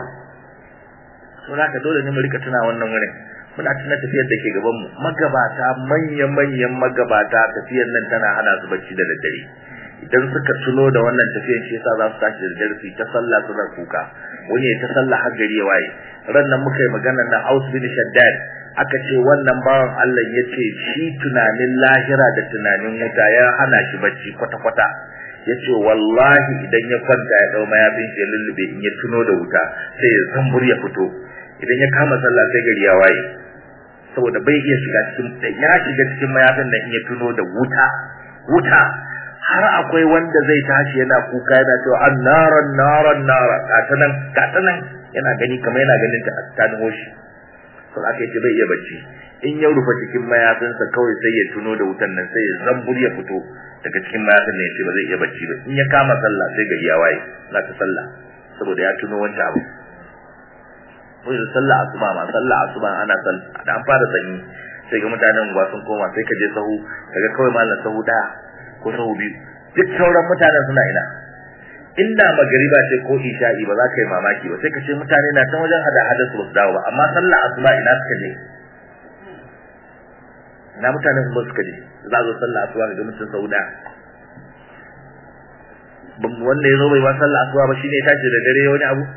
so ka dole ne mu rika tuna wannan wurin muna tuna tafiyar da ke gaban mu magabata manya manyan magabata tafiyar nan tana hana su bacci da daddare idan suka tuno da wannan tafiyar shi yasa za su tashi da daddare su ta sallah suna kuka wani ya ta sallah har gari ya waye ran nan muka yi magana na Aus bin Shaddad aka ce wannan bawan Allah ya ce shi tunanin lahira da tunanin wuta ya hana shi bacci kwata kwata ya ce wallahi idan ya kwanta ya dau mayafin shi ya lullube in ya tuno da wuta sai ya zambur ya fito idan ya kama sallah sai gari ya waye saboda bai iya shiga cikin ya shiga cikin mayafin da in ya tuno da wuta wuta har akwai wanda zai tashi yana kuka yana cewa annaran naran nara gatanan gatanan yana gani kamar yana ganin ta ta nemo shi to aka ce bai iya bacci in ya rufe cikin mayafinsa kawai sai ya tuno da wutan nan sai ya zambur ya fito daga cikin mayafin nan ya ce ba zai iya bacci ba in ya kama sallah sai gari ya waye za ta sallah saboda ya tuno wancan abu wai da sallah asuba ma sallah asuba ana sallah da an fara sanyi sai ga mutanen unguwa sun koma sai ka je sahu kaga kawai mallan sahu daya ko sahu biyu duk sauran mutanen suna ina inda magariba ce ko isha'i ba za ka yi mamaki ba sai ka ce mutane na can wajen hada hada su dawo ba amma sallah asuba ina suka je ina mutanen kuma suka je za zo sallah asuba ga mutum sahu daya wanda ya zo bai ba sallah asuba ba shine ya tashi da dare wani abu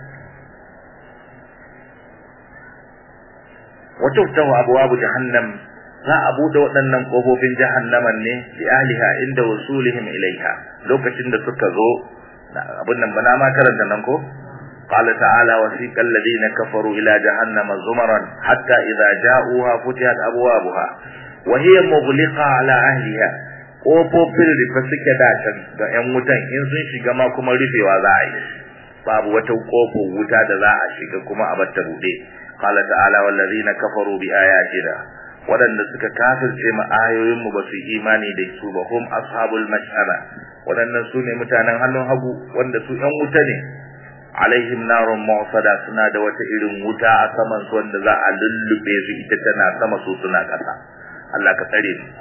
وتفتح أبواب جهنم za a bude waɗannan ƙofofin jahannaman ne bi ahliha inda wasulihim ilaiha lokacin da suka zo abin nan bana ma karanta nan ko qala ta'ala wasiqa alladhina kafaru ila jahannama zumaran hatta idza ja'uha futihat abwabuha wa hiya mughliqa ala ahliha kofofin rufe suke da can ga yan wutan in sun shiga ma kuma rufewa za a yi babu wata kofar wuta da za a shiga kuma a batta bude qala ta'ala wallazina kafaru bi ayatina wadanda suka kafirce mu ayoyin mu ba su imani da su ba hum ashabul mash'ama wadannan su ne mutanen hannun hagu wanda su yan wuta ne alaihim narun mu'sada suna da wata irin wuta a saman su wanda za a lullube su ita tana sama su suna kasa Allah ka tsare su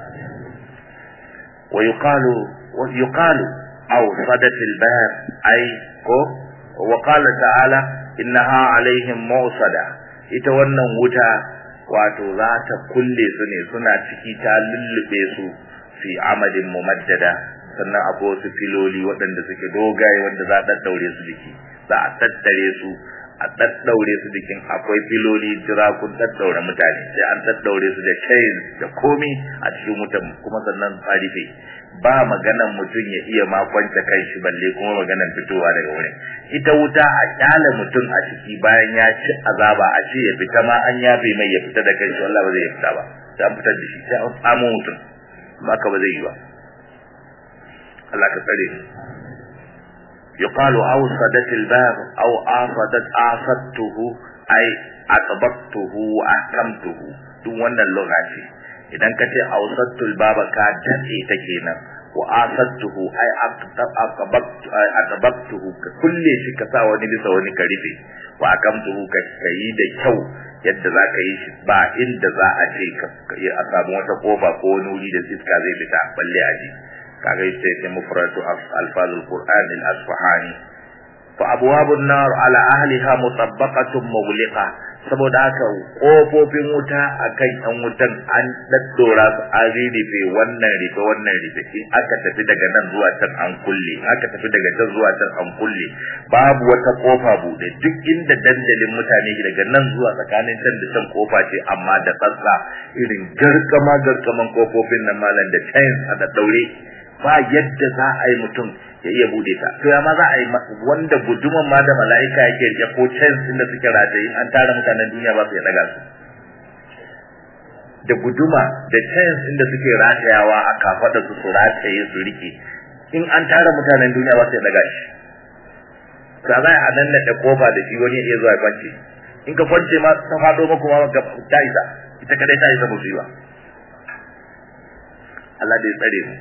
wa yuqalu wa yuqalu aw sadatil bar ay ko wa qala ta'ala innaha alaihim mu'sada ita wannan wuta wato za ta kulle su ne suna ciki ta lullube su fi amadin mumaddada sannan akwai wasu filoli waɗanda suke dogaye wanda za a daddaure su jiki za a tattare su a daddaure su jikin akwai filoli jira kun daddaure mutane sai an daddaure su da chain da komi a cikin wutan kuma sannan tsarife ba maganan mutum ya iya ma kwanta kai shi balle kuma maganan fitowa daga wurin ita wuta a kyale mutum a ciki bayan ya ci azaba a ce ya fita ma an yafe mai ya fita da kai shi wallahi ba zai fita ba sai an fitar da shi sai an samu mutum amma ka ba zai yi ba Allah ka tsare mu يقال أوصدت الباب أو أعصدت أعصدته أي أطبقته وأحكمته duk wannan lugha ce idan ka ce awsattul baba ka dace ta kenan wa asattuhu ay aqabtuhu ka kulle shi ka sa wani bisa wani ka rufe wa akamtuhu ka yi da kyau yadda za ka yi shi ba inda za a ce ka a samu wata kofa ko wani wuri da iska zai fita balle a ji kaga yace sai mufradu alfazul qur'an al asfahani fa abwabun nar ala ahliha mutabbaqatun mughliqa saboda haka kofofin wuta akan yan wutan an daddora su an rife wannan rife wannan rife in aka tafi daga nan zuwa can an kulle aka tafi daga can zuwa can an kulle babu wata kofa bude duk inda dandalin mutane daga nan zuwa tsakanin can da can kofa ce amma da tsatsa irin garkama garkaman kofofin nan malam da chains a da daure ba yadda za a yi mutum ya iya bude ta to ya ma za a yi wanda guduman ma da mala'ika yake rike ko chains din da suke rataye an tara mutanen duniya ba su ya daga su da guduma da chains din da suke ratayawa a kafada su su rataye su rike in an tara mutanen duniya ba su ya daga shi ka za a nan da kofa da shi wani ya zuwa ya kwance in ka kwance ma ta fado maku ma ga ta isa ita kadai ta isa musiba Allah da ya tsare mu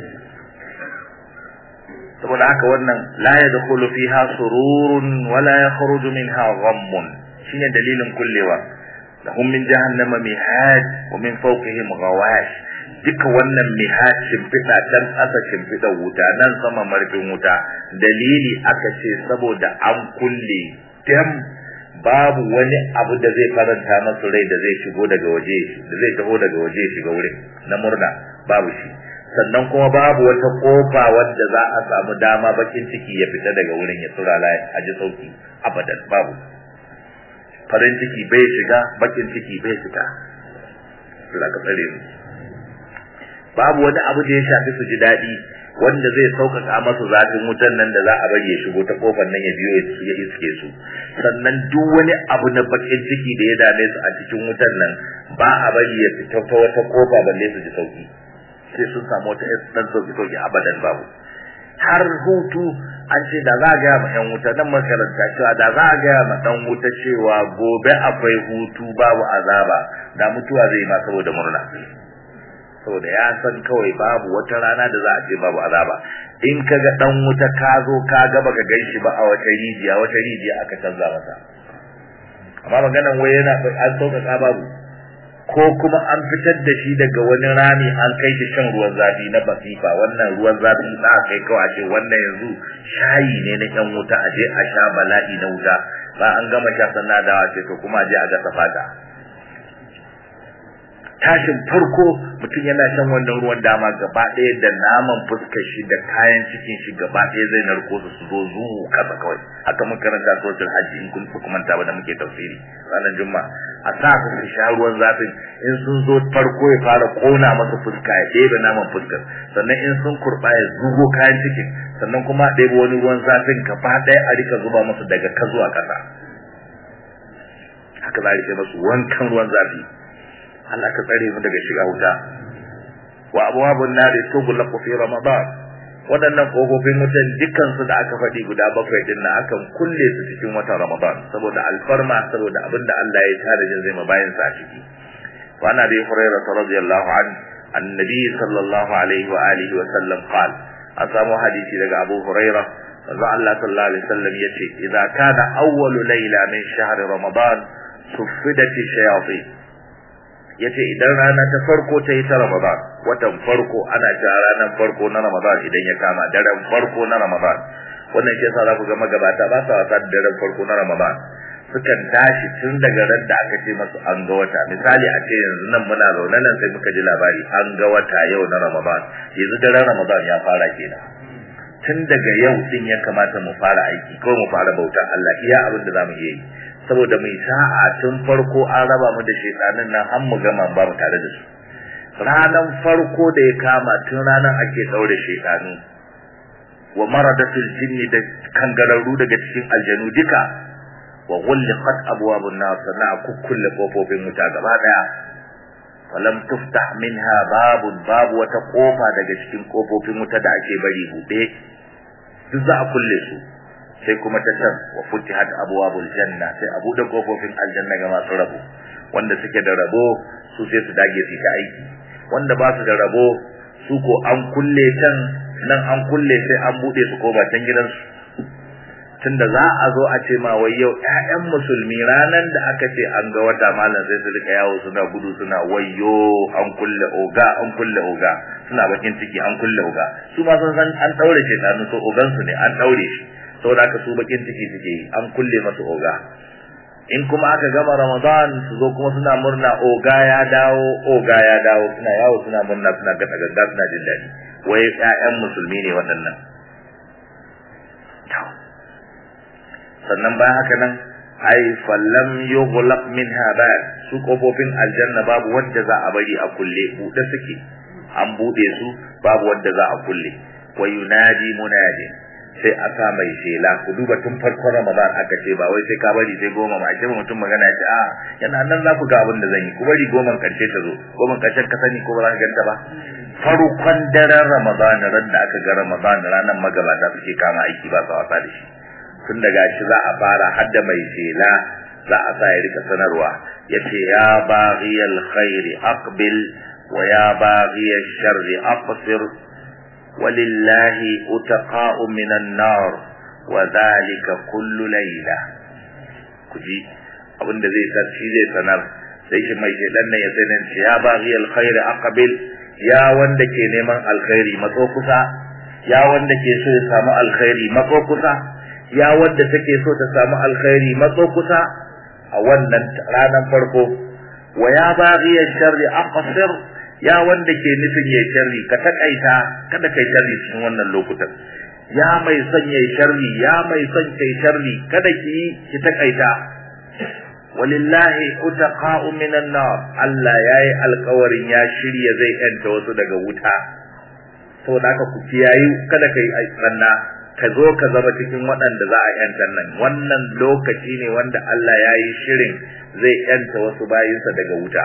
saboda haka wannan la yadkhulu fiha sururun wala yakhruju minha ghammun shine dalilin kullewa lahum min jahannama mihad wa min fawqihim ghawash duka wannan mihad shimfiɗa can ƙasa shimfiɗa wuta nan sama marfin wuta dalili aka ce saboda an kulle dam babu wani abu da zai faranta masu rai da zai shigo daga waje da zai taho daga waje shiga wurin na murna babu shi sannan kuma babu wata kofa wadda za a samu dama bakin ciki ya fita daga wurin ya tura la a ji sauki abadan babu farin ciki bai shiga bakin ciki bai fita Allah ka tsare mu babu wani abu da ya shafi su ji daɗi wanda zai sauƙaƙa masu zafin wutan nan da za a bari ya shigo ta kofar nan ya biyo ya iske su sannan duk wani abu na bakin ciki da ya dame su a cikin wutan nan ba a bari ya fita ta wata kofa balle su ji sauki sai sun samu wata dan sauki sauki abadan babu har hutu an ce da za a gaya ma 'yan wuta nan makaranta cewa da za a gaya ma ɗan wuta cewa gobe akwai hutu babu azaba da mutuwa zai ma saboda murna saboda ya san kawai babu wata rana da za a ce babu azaba in ka ga ɗan wuta ka zo ka ga baka gan shi ba a wata rijiya wata rijiya aka canza masa amma maganan wai yana an sauƙaƙa babu ko kuma an fitar da shi daga wani rami an kai shi shan ruwan zafi na basifa wannan ruwan zafi za a kai kawai ce wannan yanzu shayi ne na yan wuta a je a sha bala'i na wuta ba an gama sha sannan dawa ce to kuma a je a gasa fata tashin farko mutum yana shan wannan ruwan dama gaba ɗaya da naman fuskar shi da kayan cikin shi gaba ɗaya zai narko su su zo zuwu kasa kawai haka mun karanta suratul hajji in kun ku manta ba da muke tafsiri ranar juma'a a sa su su sha ruwan zafin in sun zo farko ya fara kona masa fuska ya ɗebe naman fuskar sannan in sun kurɓa ya zugo kayan cikin sannan kuma a ɗebe wani ruwan zafin gaba ɗaya a rika zuba musu daga ka zuwa ƙasa haka za a rike masu wankan ruwan zafi Allah ka tsare mu daga shiga wuta wa abwabun nari tughlaqu fi ramadan waɗannan ƙofofin wutan dukkan su da aka faɗi guda bakwai din na akan kulle su cikin watan ramadan saboda alfarma saboda abinda Allah ya tare jin zai mabayin sa a ciki wa ana bi hurairah radiyallahu an annabi sallallahu alaihi wa alihi wa sallam qala an samu hadisi daga abu hurairah manzo Allah sallallahu alaihi wasallam yace idza kana awwalu layla min shahri ramadan suffidat shayatin yace idan rana ta farko ta yi ta ramadan watan farko ana cewa ranar farko na ramadan idan ya kama daren farko na ramadan wannan shi yasa za ku ga magabata ba sa wasa da daren farko na ramadan sukan tashi tun daga ran da aka ce masu an ga wata misali a ce yanzu nan muna zaune nan sai muka ji labari an ga wata yau na ramadan yanzu daren ramadan ya fara kenan tun daga yau din ya kamata mu fara aiki ko mu fara bautar Allah iya abin da zamu iya yi saboda mai sa'a tun farko an raba mu da shaytanin nan har mu gama ba mu tare da su ranan farko da ya kama tun ranan ake daure shaytanu wa maradatul jinni da kangararru daga cikin aljanu duka wa ghulqat abwabun nar sana kukkulle kofofin wuta gaba daya falam tuftah minha babun babu wata kofa daga cikin kofofin wuta da ake bari buɗe duk za a kulle su sai kuma ta can wa futihat abwabul janna sai a buɗe kofofin aljanna ga masu rabo wanda suke da rabo su sai su dage su ta aiki wanda ba su da rabo su ko an kulle can nan an kulle sai an buɗe su ko ba can gidansu tunda za a zo a ce ma wai yau ƴaƴan musulmi ranan da aka ce an ga wata malam sai su rika yawo suna gudu suna wayyo an kulle oga an kulle oga suna bakin ciki an kulle oga su ma sun san an daure shi tsanu so ogan su ne an daure shi saboda haka su bakin ciki suke yi an kulle masu oga in kuma aka gama ramadan su zo kuma suna murna oga ya dawo oga ya dawo suna yawo suna murna suna gasa ganga suna jin daɗi wai ƴaƴan musulmi ne waɗannan sannan bayan haka nan ai fallam yughlaq minha bab su kofofin aljanna babu wanda za a bari a kulle bude suke an bude su babu wanda za a kulle wa yunadi munadi sai a sa mai shela ku duba tun farkon ramadan aka ce ba wai sai ka bari sai goma ma ce mutum magana ce a yana nan za ku ga abin da zan yi ku bari goma karshe ta zo goma karshen ka sani ko ba za ka ganta ba farkon daren ramadan ran da aka ga ramadan ranar magabata suke kama aiki ba sa wasa da shi tun daga shi za a fara hadda mai shela za a sa ya rika sanarwa yace ya baghiyal khairi aqbil wa ya baghiyal sharri aqsir walillahi utaqa'u minan nar wa dhalika kullu layla kuji abinda zai sa shi zai sanar sai shi mai shedan nan ya sanar ya baghiyal khairi aqbil ya wanda ke neman alkhairi matso kusa ya wanda ke so ya samu alkhairi matso kusa ya wadda take so ta samu alkhairi matso kusa a wannan ranar farko wa ya baghiya sharri aqsir ya wanda ke nufin yayi sharri ka takaita kada kai sharri cikin wannan lokutan ya mai son yayi sharri ya mai son kai sharri kada ki ki takaita walillahi utaqa'u minan nar Allah yayi alƙawarin ya shirya zai yanta wasu daga wuta saboda haka ku kiyayi kada kai tsanna ka zo ka zama cikin waɗanda za a yanta nan wannan lokaci ne wanda Allah ya yi shirin zai yanta wasu bayinsa daga wuta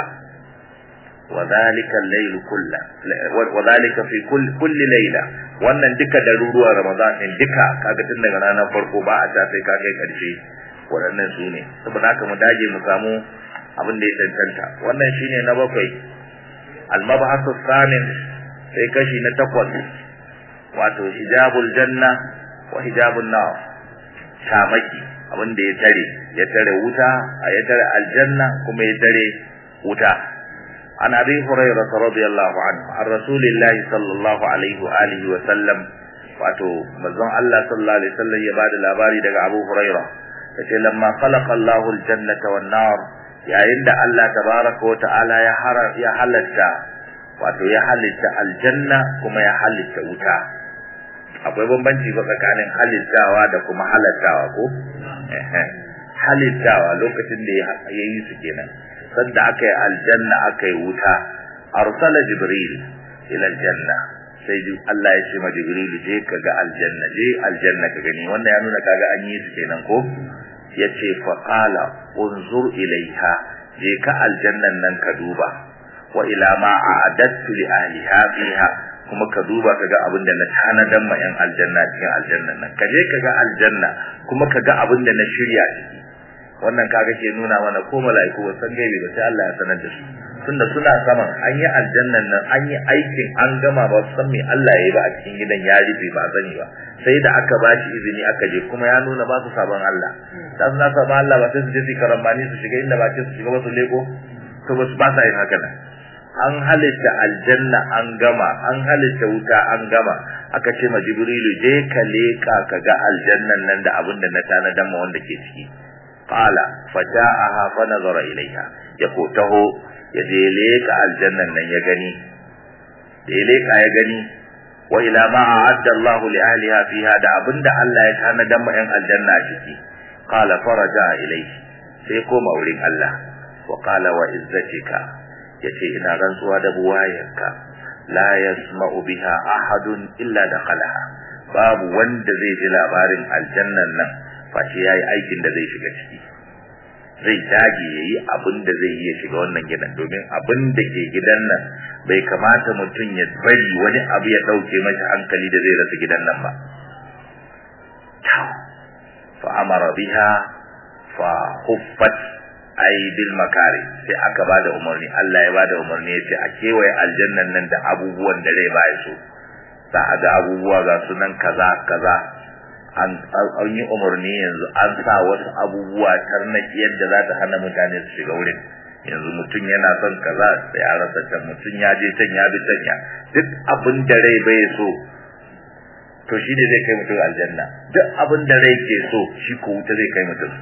wadhalika al-layl kullu wadhalika fi kulli layla wannan duka daruruwa ramadan din duka kaga tun daga ranar farko ba a ta sai ka kai karshe waɗannan su ne saboda haka mu dage mu samu abin da ya tantanta wannan shine na bakwai al-mabhasu thamin sai kashi na takwas wato hijabul janna wa hijabun nar shamaki abin da ya tare ya tare wuta a ya tare aljanna kuma ya tare wuta an abi hurairah radiyallahu anhu an rasulillahi sallallahu alaihi wa alihi wa sallam wato manzon Allah sallallahu alaihi wasallam ya bada labari daga Abu Hurairah yace lamma khalaqa Allahu aljannata wan nar yayin da Allah tabaraka wa ta'ala ya ya halatta wato ya halitta aljanna kuma ya halitta wuta akwai bambanci ba tsakanin halittawa da kuma halattawa ko halittawa lokacin da ya yi su kenan sanda aka yi aljanna aka yi wuta arsala jibril ila aljanna sai Allah ya ce ma jibril je ka ga aljanna je aljanna ka gani wannan ya nuna kaga an yi su kenan ko yace fa qala unzur ilaiha je ka aljannan nan ka duba wa ila ma a'adattu li ahliha fiha kuma ka duba kaga abin da na tanadan ma yan aljanna cikin aljannan nan kaje kaga aljanna kuma kaga abin da na shirya ciki wannan kaga ke nuna mana ko mala'iku ba san gaibi ba sai Allah ya sanar da su tunda suna saman an yi aljannan nan an yi aikin an gama ba san me Allah ya yi ba a cikin gidan ya rufe ba sani ba sai da aka ba shi izini aka je kuma ya nuna ba su sabon Allah da suna sabon Allah ba sai su je su karambani su shiga inda ba ce su shiga ba su leko to ba su ba sa yin haka nan an halitta aljanna an gama an halitta wuta an gama aka ce ma jibrilu je ka leka ka ga aljannan nan da abin da na tanadan ma wanda ke ciki qala fata'aha fa nazara ilaiha ya ko taho ya je leka aljannan nan ya gani da ya leka ya gani wa ila ma a'adda Allah li ahliha fiha da abinda Allah ya tanadan ma yan aljanna ciki qala faraja ilaihi sai koma wurin Allah wa qala wa izzatika yace ina rantsuwa da buwayarka la yasma'u biha ahadun illa dakhalaha babu wanda zai ji labarin aljannan nan face yayi aikin da zai shiga ciki zai dage yayi abin da zai iya shiga wannan gidan domin abin da ke gidan nan bai kamata mutum ya bari wani abu ya dauke masa hankali da zai rasa gidan nan ba fa amara biha fa huffat ai bil makari sai aka bada umarni Allah ya bada umarni yace a kewaye aljannan nan da abubuwan da rai ba so za a ga abubuwa ga sunan kaza kaza an an yi umarni yanzu an sa wasu abubuwa tarnaki yadda za ta hana mutane su shiga wurin yanzu mutum yana son kaza sai a rasa can mutum ya je can ya bi can ya duk abin da rai bai so to shi ne zai kai mutum aljanna duk abin da rai ke so shi ko wuta zai kai mutum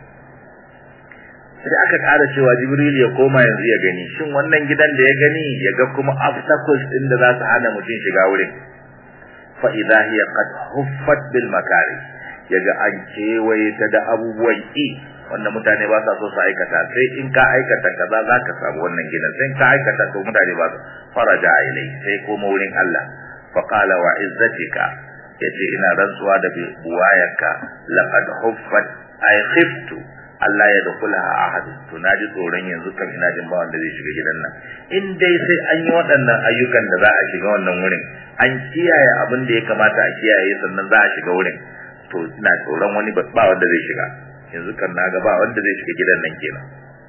sai aka ƙara cewa jibril ya koma yanzu ya gani shin wannan gidan da ya gani ya ga kuma obstacles din da za su hana mutum shiga wurin fa idza hiya qad huffat bil makari yaga an kewaye ta da abubuwan ki wanda mutane ba sa so su aikata sai in ka aikata kaza za ka samu wannan gidan sai in ka aikata to mutane ba su faraja ilai sai koma wurin Allah fa qala wa izzatika yace ina rantsuwa da buwayarka laqad huffat ay khiftu Allah ya dukulaha ahad to naji tsoron yanzu kan ina jin ba wanda zai shiga gidan nan in dai sai an yi waɗannan ayyukan da za a shiga wannan wurin an kiyaye abin da ya kamata a kiyaye sannan za a shiga wurin to ina tsoron wani ba wanda zai shiga yanzu kan na ga ba wanda zai shiga gidan nan kenan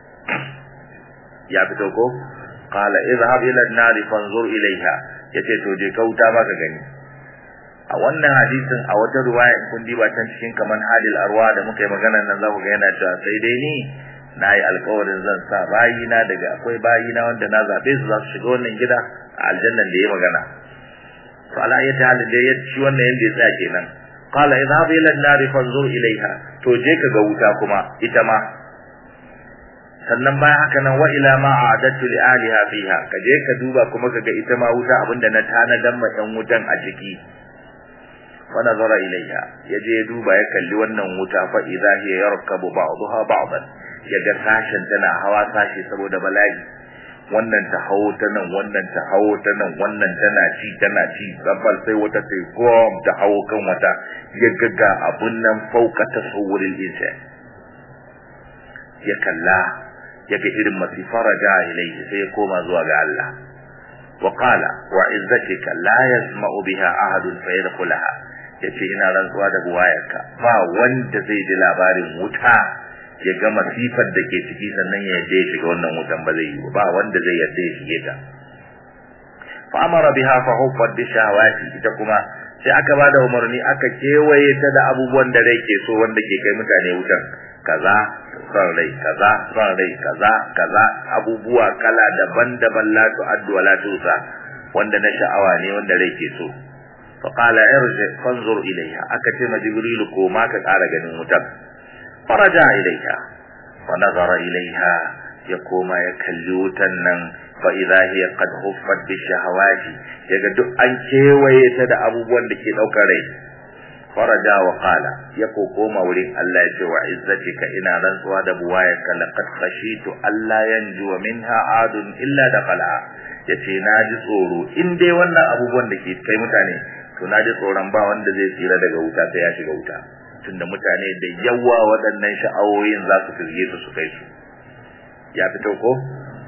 ya fito ko qala idhhab ila an-nar fanzur ilayha yace to je kauta ba ka gani a wannan hadisin a wata ruwaya in kun diba can cikin kaman hadil arwa da muka yi magana nan za ku ga yana cewa sai dai ni na yi alkawarin zan sa bayina daga akwai bayina wanda na zaɓe su za su shiga wannan gida a aljannan da ya magana to ala ya ta da ya ci wannan yanda ya tsaya kenan qala idhhab ila an-nar fanzur ilayha to je ka ga wuta kuma ita ma sannan bayan haka nan wa ila ma a'adatu li aliha fiha ka je ka duba kuma ka ga ita ma wuta abinda na tanadan ma ɗan wutan a ciki fa nazara ilayha yaje ya duba ya kalli wannan wuta fa idza hiya yarkabu ba'daha ba'dan yaga sashen tana hawa sashi saboda bala'i wannan ta hawo ta nan wannan ta hawo ta nan wannan tana ci tana ci sabbal sai wata ta gom ta hawo kan wata ya gaga abun nan fauka tasawuril insan ya kalla ya ga irin masifara ja ilaihi sai ya koma zuwa ga Allah wa qala wa izzatika la yasma'u biha ahadun fa yadkhulaha yace ina rantsuwa da buwayarka ba wanda zai ji labarin wuta ya ga masifar da ke ciki sannan ya yadda ya shiga wannan wutan ba zai yi ba wanda zai yadda ya shige ta fa amara biha fa huffat bi shahawati ita kuma sai aka ba da umarni aka kewaye ta da abubuwan da rai ke so wanda ke kai mutane wutan kaza son rai kaza son rai kaza kaza abubuwa kala daban-daban la tu'addu wa la tusa wanda na sha'awa ne wanda rai ke so fa qala irji fanzur ilayha aka ce ma jibril ko ma ka ƙara ganin wutar faraja ilayha fa nazara ilayha ya koma ya kalli wutan nan fa idha hiya qad huffat bi shahawati yaga duk an kewaye ta da abubuwan da ke daukar rai faraja wa qala ya ko koma wurin Allah ya ce wa izzatika ina rantsuwa da buwayarka laqad khashitu alla yanju minha adun illa dakhala yace na ji tsoro in dai wannan abubuwan da ke kai mutane to na ji tsoron ba wanda zai tsira daga wuta sai ya shiga wuta tunda mutane da yawa waɗannan sha'awoyin za su firge su su kai su ya fito ko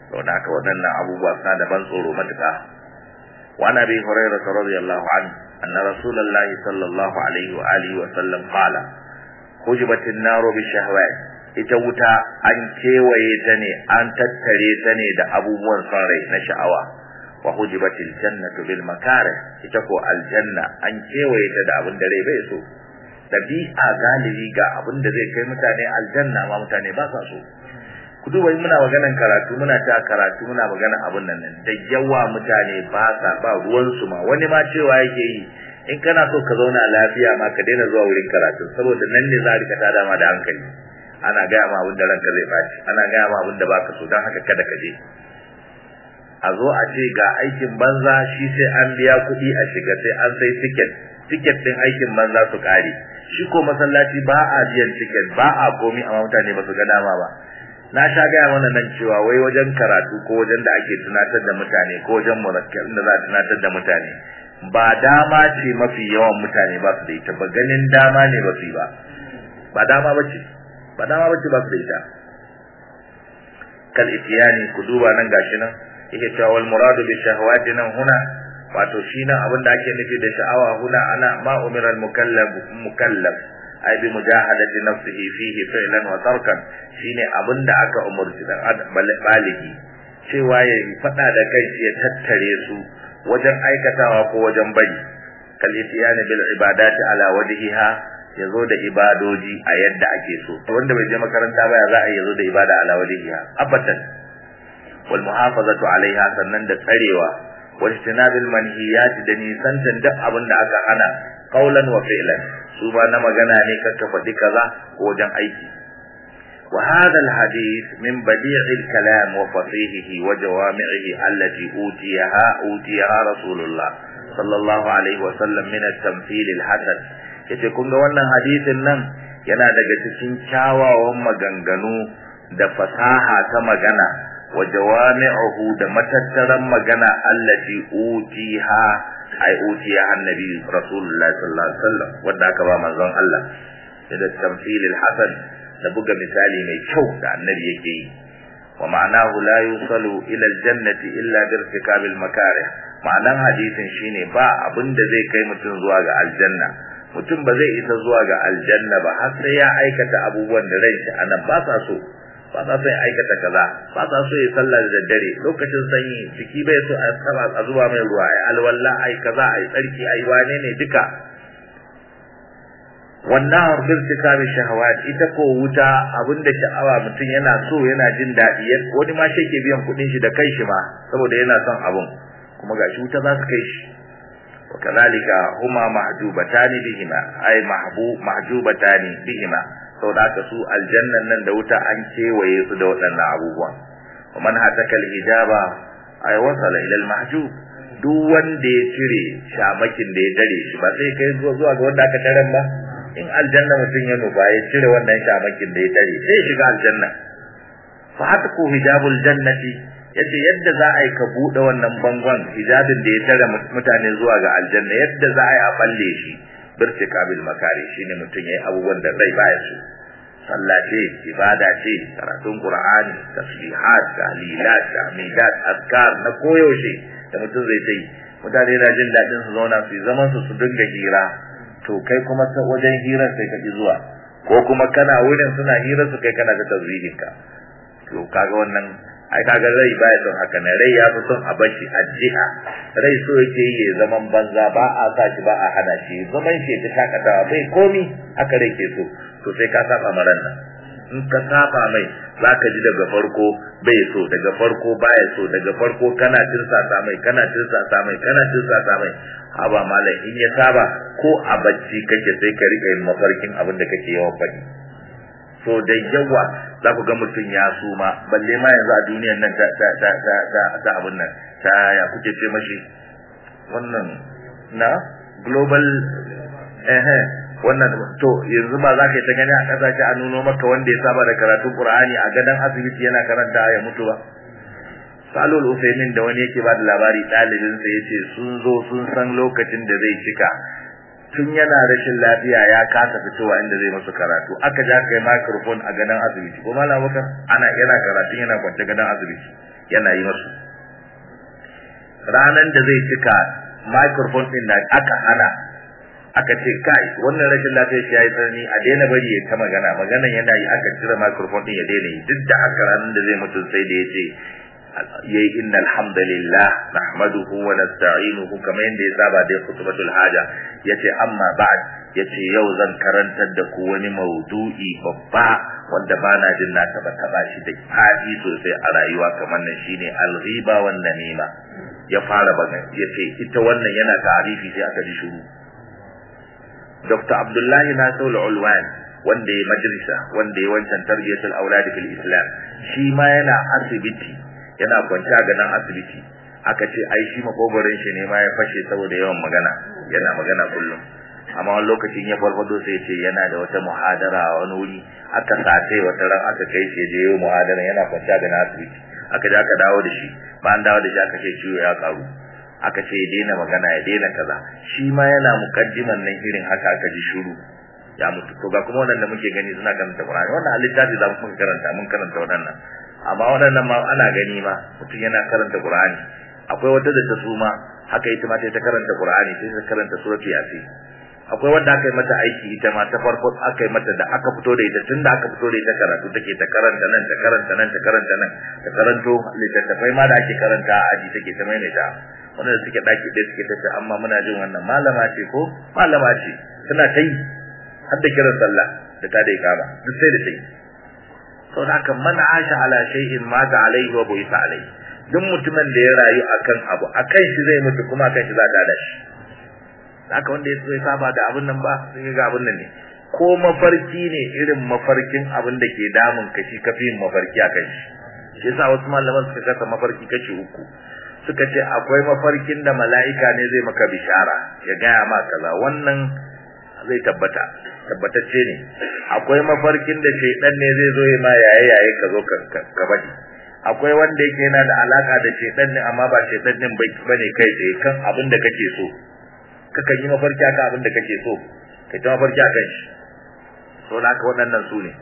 don haka waɗannan abubuwa suna da ban tsoro matuƙa wa nabi hurairah radiyallahu anhu anna rasulullahi sallallahu alaihi wa alihi wa sallam qala hujibatin naru bi shahwat ita wuta an kewaye ta ne an tattare ta ne da abubuwan son rai na sha'awa wa hujibatil jannatu bil makarih ita ko aljanna an kewaye ta da abin da rai bai so dabi'a galibi ga abin da zai kai mutane aljanna ma mutane ba sa so ku duba muna maganan karatu muna ta karatu muna maganan abin nan da yawa mutane ba sa ba ruwan su ma wani ma cewa yake yi in kana so ka zauna lafiya ma ka daina zuwa wurin karatu saboda nan ne za a rika tada ma da hankali ana gaya ma abin da ranka zai baci ana gaya ma abin da baka so don haka kada ka je a zo a ce ga aikin banza shi sai an biya kuɗi a shiga sai an sai tiket tiket din aikin banza su kare shi ko masallaci ba a biyan tiket ba a komi amma mutane ba su ga dama ba na sha gaya mana nan cewa wai wajen karatu ko wajen da ake tunatar da mutane ko wajen muzakkar da za a tunatar da mutane ba dama ce mafi yawan mutane ba su da ita ba ganin dama ne ba su yi ba ba dama ba ce ba dama ba ce ba su da ita kal itiyani ku duba nan gashi nan yake cewa wal muradu bi shahawati nan huna wato shi nan abin da ake nufi da sha'awa huna ana ma umira al mukallaf mukallaf ai bi mujahadati nafsihi fihi fi'lan wa tarkan shine abin da aka umurci dan baligi cewa ya fada da kai ya tattare su wajen aikatawa ko wajen bari kal itiyani bil ibadati ala wajhiha yazo da ibadoji a yadda ake so wanda bai je makaranta ba ya za a yazo da ibada ala wajhiha abadan wal muhafazatu alaiha sannan da tsarewa wal istinabil manhiyat da nisantan duk abin da aka hana qaulan wa fi'lan su ba na magana ne kakka faɗi kaza ko wajen aiki wa hadha al hadith min badi' al kalam wa fasihihi wa jawami'ihi allati utiyaha utiyaha rasulullah sallallahu alaihi wa sallam min al tamthil al hasan yace kun ga wannan hadisin nan yana daga cikin kyawawan maganganu da fasaha ta magana wa jawami'uhu da matattaran magana allati utiha ai utiya annabi rasulullahi sallallahu alaihi wasallam wanda aka ba manzon Allah da tamthilil hasan da buga misali mai kyau da annabi yake yi wa ma'anahu la yusalu ila aljannati illa bi irtikabil makarih ma'anan hadisin shine ba abin da zai kai mutum zuwa ga aljanna mutum ba zai isa zuwa ga aljanna ba har sai ya aikata abubuwan da rai shi anan ba sa so ba sa so ya aikata kaza ba sa so ya sallah da daddare lokacin sanyi jiki bai so a saba a zuba mai ruwa ai alwala ai kaza ai tsarki ai wane ne duka wannan birtika bi shahawat ita ko wuta abinda sha'awa mutum yana so yana jin daɗi wani ma shi ke biyan kuɗin shi da kai shi ma saboda yana son abun kuma gashi wuta za su kai shi وكذلك هما محجوبتان بهما أي محبوب محجوبتان بهما sau da aka su aljannan nan da wuta an kewaye su da waɗannan abubuwan wa man hatakal hijaba ay wasala ila al-mahjub duk wanda ya cire shamakin da ya dare shi ba sai kai zuwa ga wanda aka daren ba in aljanna mutum ya nufa ya cire wannan shamakin da ya dare sai shiga aljanna fa hataku hijabul jannati yace yadda za a yi ka bude wannan bangon hijabin da ya tare mutane zuwa ga aljanna yadda za a yi a balle shi birtikabil makari shine mutum yayi abubuwan da rai baya su sallah ce ibada ce karatun qur'ani tasbihat tahlilat tahmidat azkar na koyaushe da mutum zai yi mutane na jin dadin su zauna su zaman su su dinga hira to kai kuma wajen hirar sai ka ji zuwa ko kuma kana wurin suna hirar su kai kana da tazwihin ka to kaga wannan ai kaga rai baya son haka ne rai ya fi son a bashi addu'a rai so yake yi zaman banza ba a sa shi ba a hana shi zaman shi ta shakatawa bai komi haka rai ke so to sai ka saba maran nan in ka saba mai zaka ji daga farko bai so daga farko baya so daga farko kana tirsasa mai kana tirsasa mai kana tirsasa mai haba malam in ya saba ko a bacci kake sai ka rika yin mafarkin abin da kake yawan faɗi so da yawa za ku ga mutum ya suma balle ma yanzu a duniyar nan ta ta ta ta ta ta abun nan ta ya kuke ce mashi wannan na global eh wannan to yanzu ba za ka yi ta gani a kasashe a nuno maka wanda ya saba da karatun qur'ani a gadon asibiti yana karanta ya mutu ba salul usaimin da wani yake ba da labari ɗalibinsa ya ce sun zo sun san lokacin da zai cika tun yana rashin lafiya ya kasa fitowa inda zai masu karatu aka ja kai microphone a gadon asibiti ko malam bakar ana yana karatu yana kwance gadon asibiti yana yi masu ranan da zai cika microphone din da aka hana aka ce kai wannan rashin lafiyar shi yayi tsanani a daina bari ya ta magana maganan yana yi aka cire microphone din ya daina yi duk da haka ranan da zai mutu sai da yace yayi innal hamdalillah nahmaduhu wa nasta'inuhu kamar yanda ya saba da khutbatul haja yace amma ba'd yace yau zan karantar da ku wani maudu'i babba wanda bana jin na taba taba shi da fadi sosai a rayuwa kamar nan shine al-ghiba wan namima ya fara bana yace ita wannan yana ta'arifi sai aka ji shiru Dr. Abdullahi Nasir Ulwan wanda ya majalisa wanda ya wancan tarbiyatul auladi fil Islam shi ma yana asibiti yana kwance a ganin asibiti aka ce ai shi makogorin shi ne ma ya fashe saboda yawan magana yana magana kullum amma wani lokacin ya farfado sai ce yana da wata muhadara a wani wuri aka sace wata ran aka kai shi je yau muhadara yana kwance a ganin asibiti aka je aka dawo da shi bayan dawo da shi aka ce ciwo ya karu aka ce ya daina magana ya daina kaza shi ma yana mukaddiman nan irin haka aka ji shiru ya mutu to ga kuma wannan da muke gani suna karanta Qur'ani wannan a littafi za mu karanta mun karanta waɗannan amma waɗannan ma ana gani ma mutum yana karanta Qur'ani akwai wata da ta suma haka ita ma ta karanta Qur'ani sai ta karanta surati Yasin akwai wanda aka yi mata aiki ita ma ta farko aka yi mata da aka fito da ita tunda aka fito da ita karatu take ta karanta nan ta karanta nan ta karanta nan ta karanto littattafai ma da ake karanta a aji take ta maimaita wanda suke daki ɗaya suke tafi amma muna jin wannan malama ce ko malama ce suna ta yi har da kiran sallah da ta dai kama duk sai da sai to haka man asha ala shay'in ma ta alaihi wa buisa alaihi duk mutumin da ya rayu akan abu akan shi zai mutu kuma akan shi za ta da shi haka wanda ya so ya saba da abin nan ba sai ga abin nan ne ko mafarki ne irin mafarkin abin da ke damun ka shi kafin mafarki akan shi shi yasa wasu malaman suka kasa mafarki kashi uku suka ce akwai mafarkin da mala'ika ne zai maka bishara ya gaya ma kaza wannan zai tabbata tabbatacce ne akwai mafarkin da shaidan ne zai zo ya ma yaye yaye ka zo ka bari akwai wanda yake yana da alaka da shaidan ne amma ba shaidan din bane kai tsaye kan abin da kake so kakan yi mafarki akan abin da kake so kai ta mafarki akan shi so da haka waɗannan su ne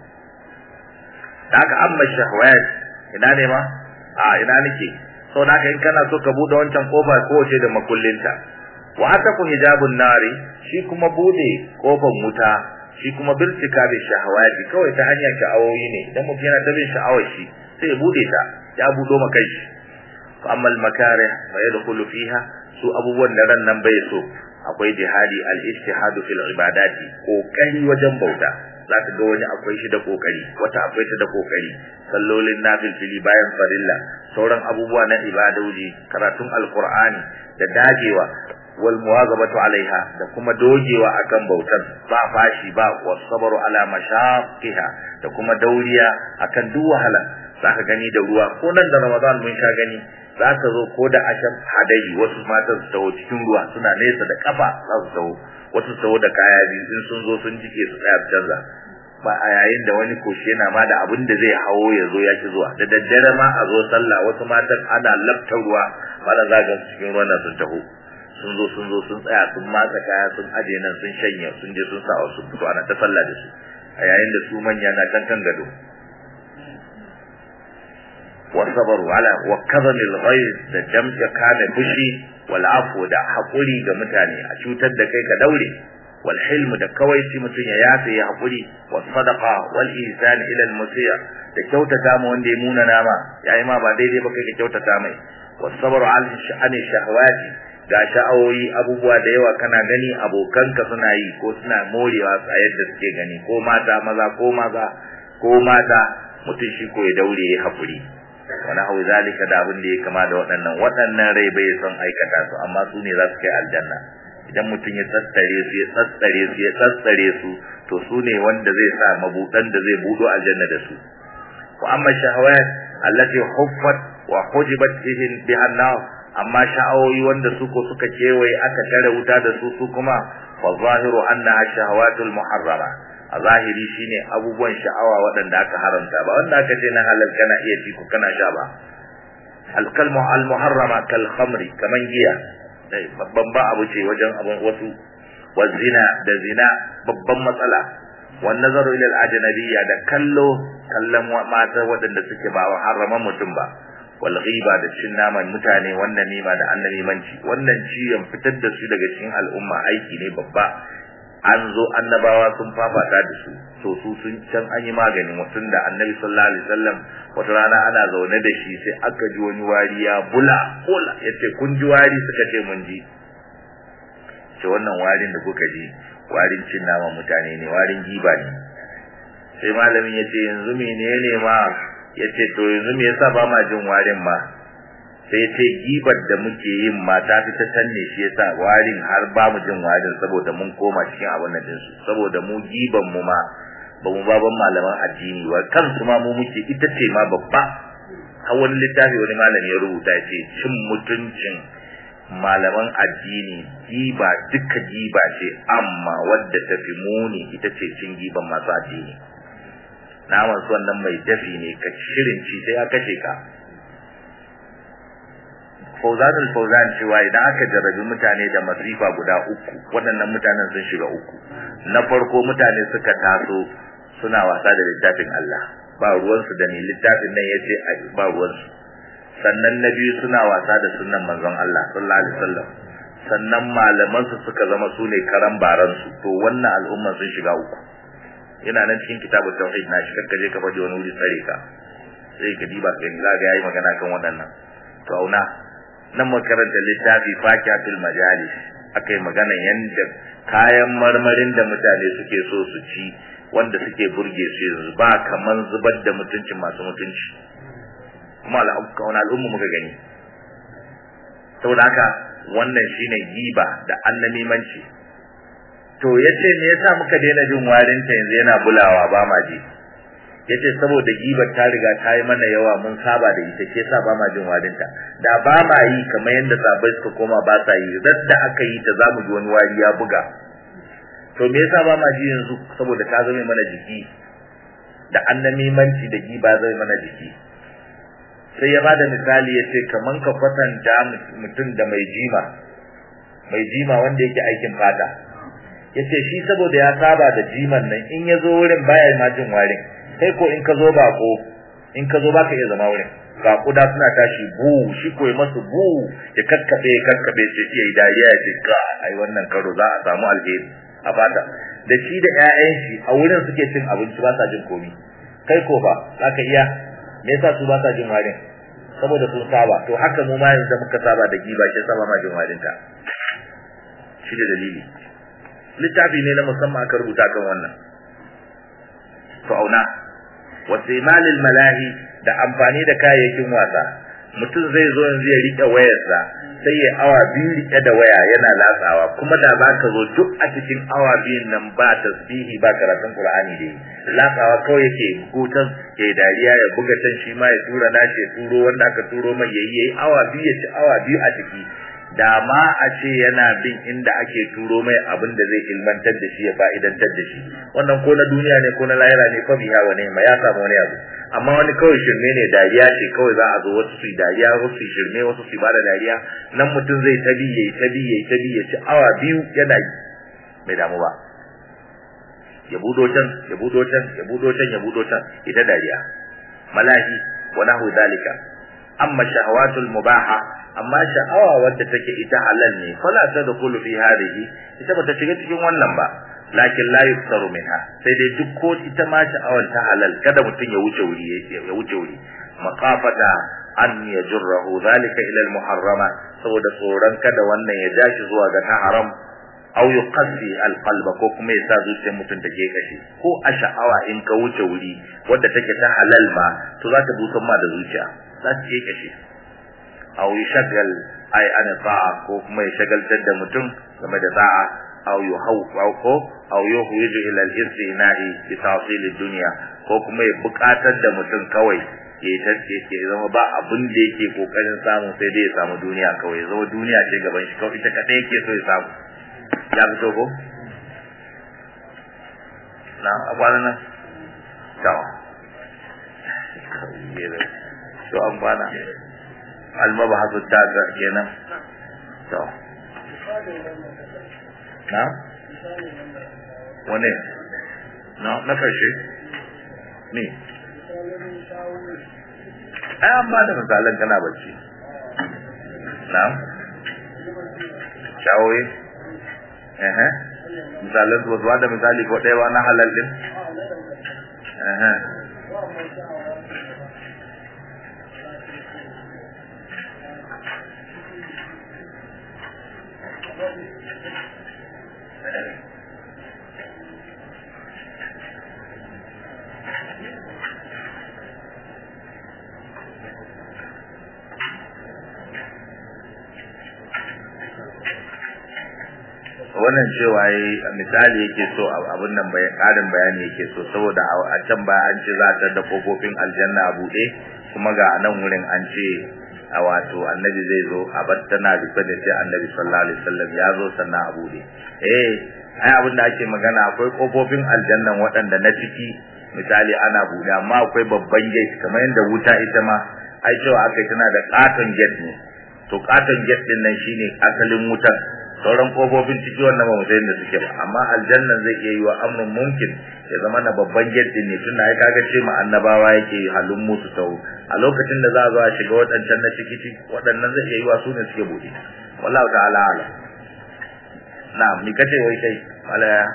da haka amma shahwat ina ne ma a ina nake so da haka in kana so ka bude wancan kofa ko ce da makullinta wa ataku hijabun nari shi kuma bude kofar wuta shi kuma birtika bi shahawati kawai ta hanyar sha'awoyi ne idan mutum yana da bin sha'awar shi sai ya bude ta ya budo maka shi fa amma al makarih fa yadkhulu fiha su abubuwan da ran nan bai so akwai jihadi al ijtihadu fil ibadati kokari wajen bauta za ka ga wani akwai shi da kokari wata akwai ta da kokari sallolin nafilfili bayan farilla sauran abubuwa na ibadoji karatun alqur'ani da dagewa wal muwazabatu alaiha da kuma dogewa akan bautar ba fashi ba wasabru ala mashaqqiha da kuma dauriya akan duk wahala zaka gani da ruwa ko nan da Ramadan mun sha gani za ka zo ko da ashab hadari wasu matan su taho cikin ruwa suna nesa da kafa za su taho wasu su taho da kaya biyu in sun zo sun jike su tsaya canza ba a yayin da wani koshi yana ma da abin da zai hawo ya zo ya ki zuwa da daddare ma a zo sallah wasu matan ana lafta ruwa mana zagan cikin ruwan nan sun taho sun zo sun zo sun tsaya sun matsa kaya sun aje nan sun shanya sun je sun sa wasu fito ana ta sallah da su a yayin da su manya na kan kan gado wasabaru ala wa kadhamil ghayr da jam'a kana fushi wal afu da hakuri ga mutane a cutar da kai ka daure wal hilm da kawaici mutun ya yafe ya hakuri was sadaqa wal ihsan ila al musiya da kyautata ma wanda ya muna nama yayi ma ba daidai ba kai ka kyautata mai was sabru al sha'ani shahawati ga sha'awoyi abubuwa da yawa kana gani abokanka suna yi ko suna morewa a yadda suke gani ko mata maza ko maza ko mata mutum shi ko ya daure ya hakuri wani hau zalika da abin da ya kama da waɗannan waɗannan rai bai son aikata su amma su ne za su kai aljanna idan mutum ya tsatsare su ya tsatsare su ya tsatsare su to su ne wanda zai sa mabuɗan da zai buɗo aljanna da su wa amma shahawat allati huffat wa hujibat bihin bihan nar amma sha'awoyi wanda su ko suka kewaye aka tare wuta da su su kuma fa zahiru annaha shahawatul muharrara a zahiri shine abubuwan sha'awa waɗanda aka haramta ba wanda aka ce na halal kana iya ci ko kana sha ba alkalmu almuharrama kal khamri kaman giya dai babban ba abu ce wajen abun wasu wa zina da zina babban matsala wan nazaru ila al ajnabiyya da kallo kallon mata waɗanda suke ba haraman mutum ba wal ghiba da cin naman mutane wannan nima da annabimanci wannan ciyan fitar da su daga cikin al'umma aiki ne babba an zo annabawa sun fafata da su to su sun can an yi maganin mutum da annabi sallallahu alaihi wasallam wata rana ana zaune da shi sai aka ji wani wari ya bula bula yace kun ji wari suka ce mun ji ce wannan warin da kuka ji warin cin naman mutane ne warin giba ne sai malamin yace yanzu menene ma yace to yanzu me yasa ba ma jin warin ma sai ce gibar da muke yin ma ta fi ta tanne shi yasa warin har ba mu jin warin saboda mun koma cikin abin nan din su saboda mu giban mu ma ba mu baban malaman addini ba kansu ma mu muke ita ce ma babba har wani littafi wani malami ya rubuta ya ce cin mutuncin malaman addini giba duka giba ce amma wadda ta fi muni ita ce cin giban masu addini naman su wannan mai dafi ne ka shirin ci sai ya kashe ka Fauzan al-Fauzan cewa idan aka jarrabi mutane da masifa guda uku waɗannan mutanen sun shiga uku na farko mutane suka taso suna wasa da littafin Allah ba ruwansu da ni littafin nan yace ba ruwansu sannan na biyu suna wasa da sunnan manzon Allah sallallahu alaihi wasallam sannan malaman su suka zama su ne karan baran su to wannan al'umma sun shiga uku yana nan cikin kitabut tauhid na shi kakka je ka faɗi wani wuri tsare ka sai ka diba kai za ga yayi magana kan waɗannan to auna nan makaranta littafi fakiyatul majalis akai magana yanda kayan marmarin da mutane suke so su ci wanda suke burge su yanzu ba kaman zubar da mutuncin masu mutunci kuma al'umma al'umma muka gani saboda haka wannan shine giba da annamimanci to yace me yasa muka daina jin warin ta yanzu yana bulawa ba ma ji yace saboda gibar ta riga ta yi mana yawa mun saba da ita ke sa ba ma jin warin ta da ba ma yi kamar yadda sabai suka koma ba sa yi da aka yi ta zamu ji wani wari ya buga to me yasa ba ma ji yanzu saboda ta zame mana jiki da annamimanci da giba zai mana jiki sai ya bada misali ya ce kaman ka kwatanta mutum da mai jima mai jima wanda yake aikin fata ya ce shi saboda ya saba da jiman nan in ya zo wurin baya ma jin warin kai ko in ka zo bako in ka zo baka iya zama wurin ga kuda suna tashi bu shi ko masu bu ya kakkabe ya kakkabe sai iya dariya ya ce ka ai wannan karo za a samu alheri a fata da shi da ƴaƴan shi a wurin suke cin abinci ba sa jin komi kai ko ba zaka iya me yasa su ba sa jin warin saboda sun saba to haka mu ma yanzu muka saba da giba shi saba ma jin warin ta shi da dalili littafi ne na musamman aka rubuta kan wannan to auna wasimalil malahi da amfani da kayayyakin wasa mutum zai zo yanzu ya rike wayarsa sai ya awa biyu rike da waya yana latsawa kuma da za ka zo duk a cikin awa biyun nan ba tasbihi ba karatun qur'ani da yi latsawa kawai yake hutan ya dariya ya buga can shi ma ya tura nashi ya turo wanda aka turo mai yayi yayi awa biyu ya ci awa biyu a ciki da ma a ce yana bin inda ake turo mai abin da zai ilmantar da shi ya fa'idantar da shi wannan ko na duniya ne ko na lahira ne fa biya wane ma ya samu wani abu amma wani kawai shirme ne dariya ce kawai za a zo wasu su dariya wasu su shirme wasu su bada dariya nan mutum zai tabi yayi tabi yayi tabi ya ci awa biyu yana yi bai damu ba ya budo can ya budo can ya budo can ya budo can ita dariya malahi wa nahu dalika amma shahawatul mubaha amma sha'awa wadda take ita halal ne fala tadkhulu fi hadhihi ita bata shiga cikin wannan ba lakin la yuftaru minha sai dai duk ko ita ma sha'awar ta halal kada mutun ya wuce wuri ya wuce wuri maqafata an yajrahu zalika ila al muharrama saboda tsoron kada wannan ya dashi zuwa ga ta haram aw yuqassi al qalba ko kuma ya sa zuciyar mutun ta ke kashi ko a sha'awa in ka wuce wuri wadda take ta halal ma to za ta dusan ma da zuciya za ta ke kashi aw yashgal ay an ta'a ko kuma ya shagaltar da mutum game da ta'a aw yuhaw ko aw yuhwiju ila al-istina'i bi tahsil ad-dunya ko kuma ya buƙatar da mutum kawai ya tace ke zama ba abin da yake kokarin samu sai dai ya samu duniya kawai ya zama duniya ce gaban shi kawai ita kadai yake so ya samu ya fito ko na akwana nan tawa to an bana almabahasu tasa kenan to na wane na na karshe ne ai an ba da misalan kana bacci na'am shawoyi eh eh misalan su ba da misali ko ɗaya ba na halal din eh eh wannan cewa yi misali yake so abin nan bai karin bayani yake so saboda a can baya an ce za ta da kofofin aljanna a buɗe kuma ga nan wurin an ce a wato annabi zai zo a bar tana rufe da sai annabi sallallahu alaihi wasallam ya zo sannan a buɗe eh ai abin da ake magana akwai kofofin aljannan waɗanda na ciki misali ana buɗe amma akwai babban gate kamar yadda wuta ita ma ai cewa aka tana da katon gate ne to katon gate din nan shine asalin wutar sauran kofofin ciki wannan ba musayin da suke ba amma aljannan zai iya yi wa amrun mumkin ya zama na babban gate ne tunda ai kaga ce ma annabawa yake halin musu tau a lokacin da za a zo a shiga waɗancan na ciki waɗannan zai iya yi wa su ne suke buɗe wallahu ta'ala ala na'am ni kace wai kai malaya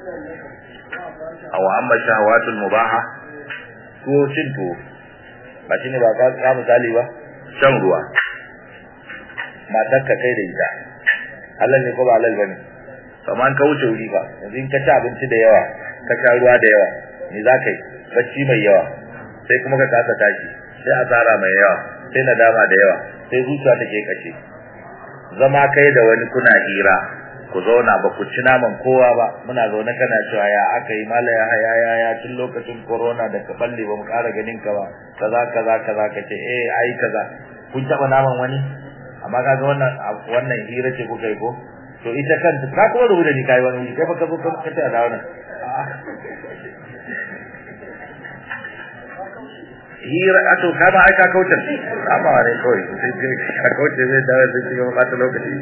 aw amma shahawatul mubaha ko cin to ba shine ba ka misali ba shan ruwa matar ka kai da ita halal ne ko ba halal bane amma an ka wuce wuri ba yanzu in ka ci abinci da yawa ka sha ruwa da yawa me za ka yi bacci mai yawa sai kuma ka kasa tashi sai asara mai yawa sai nadama da yawa sai zuciya take kashe zama kai da wani kuna hira ku zauna ba ku ci naman kowa ba muna zaune kana cewa ya aka yi mala ya haya ya ya tun lokacin corona da ka balle ba mu ƙara ganin ka ba kaza kaza kaza ka ce eh ai kaza kun taɓa naman wani amma kaga wannan wannan hira ce kuka yi ko to ita kanta ka kuma rubuta ni kai wani kai baka zo ka ce a dawo nan hira ato ka ba ai ka kauce amma ne kawai sai ka kauce zai dawo sai ki ga ta lokaci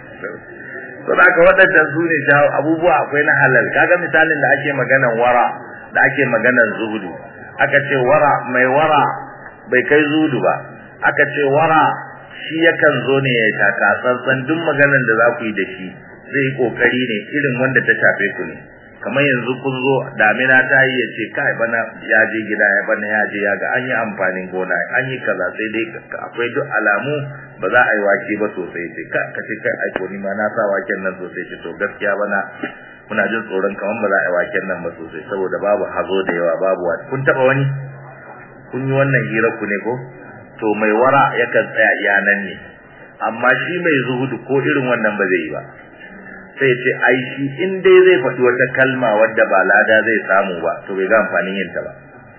to da ka wadannan su ne jawo abubuwa akwai na halal kaga misalin da ake maganan wara da ake maganan zuhudu aka ce wara mai wara bai kai zuhudu ba aka ce wara shi yakan zo ne ya taka tsantsan duk maganar da za ku yi da shi zai yi kokari ne irin wanda ta shafe ku ne kamar yanzu kun zo damina ta yi ya ce kai bana ya je gida ya bana ya je ya ga an yi amfanin gona an yi kaza sai dai akwai duk alamu ba za a yi wake ba sosai ce ka ka ce kai aiko ni ma na sa waken nan sosai ce to gaskiya bana muna jin tsoron kamar ba za a yi waken nan ba sosai saboda babu hazo da yawa babu wani kun taba wani kun yi wannan hirar ku ne ko to mai wara yakan tsaya iyanan ne amma shi mai zuhudu ko irin wannan ba zai yi ba sai ce ai shi in dai zai faɗi wata kalma wadda ba lada zai samu ba to bai ga amfanin yin ta ba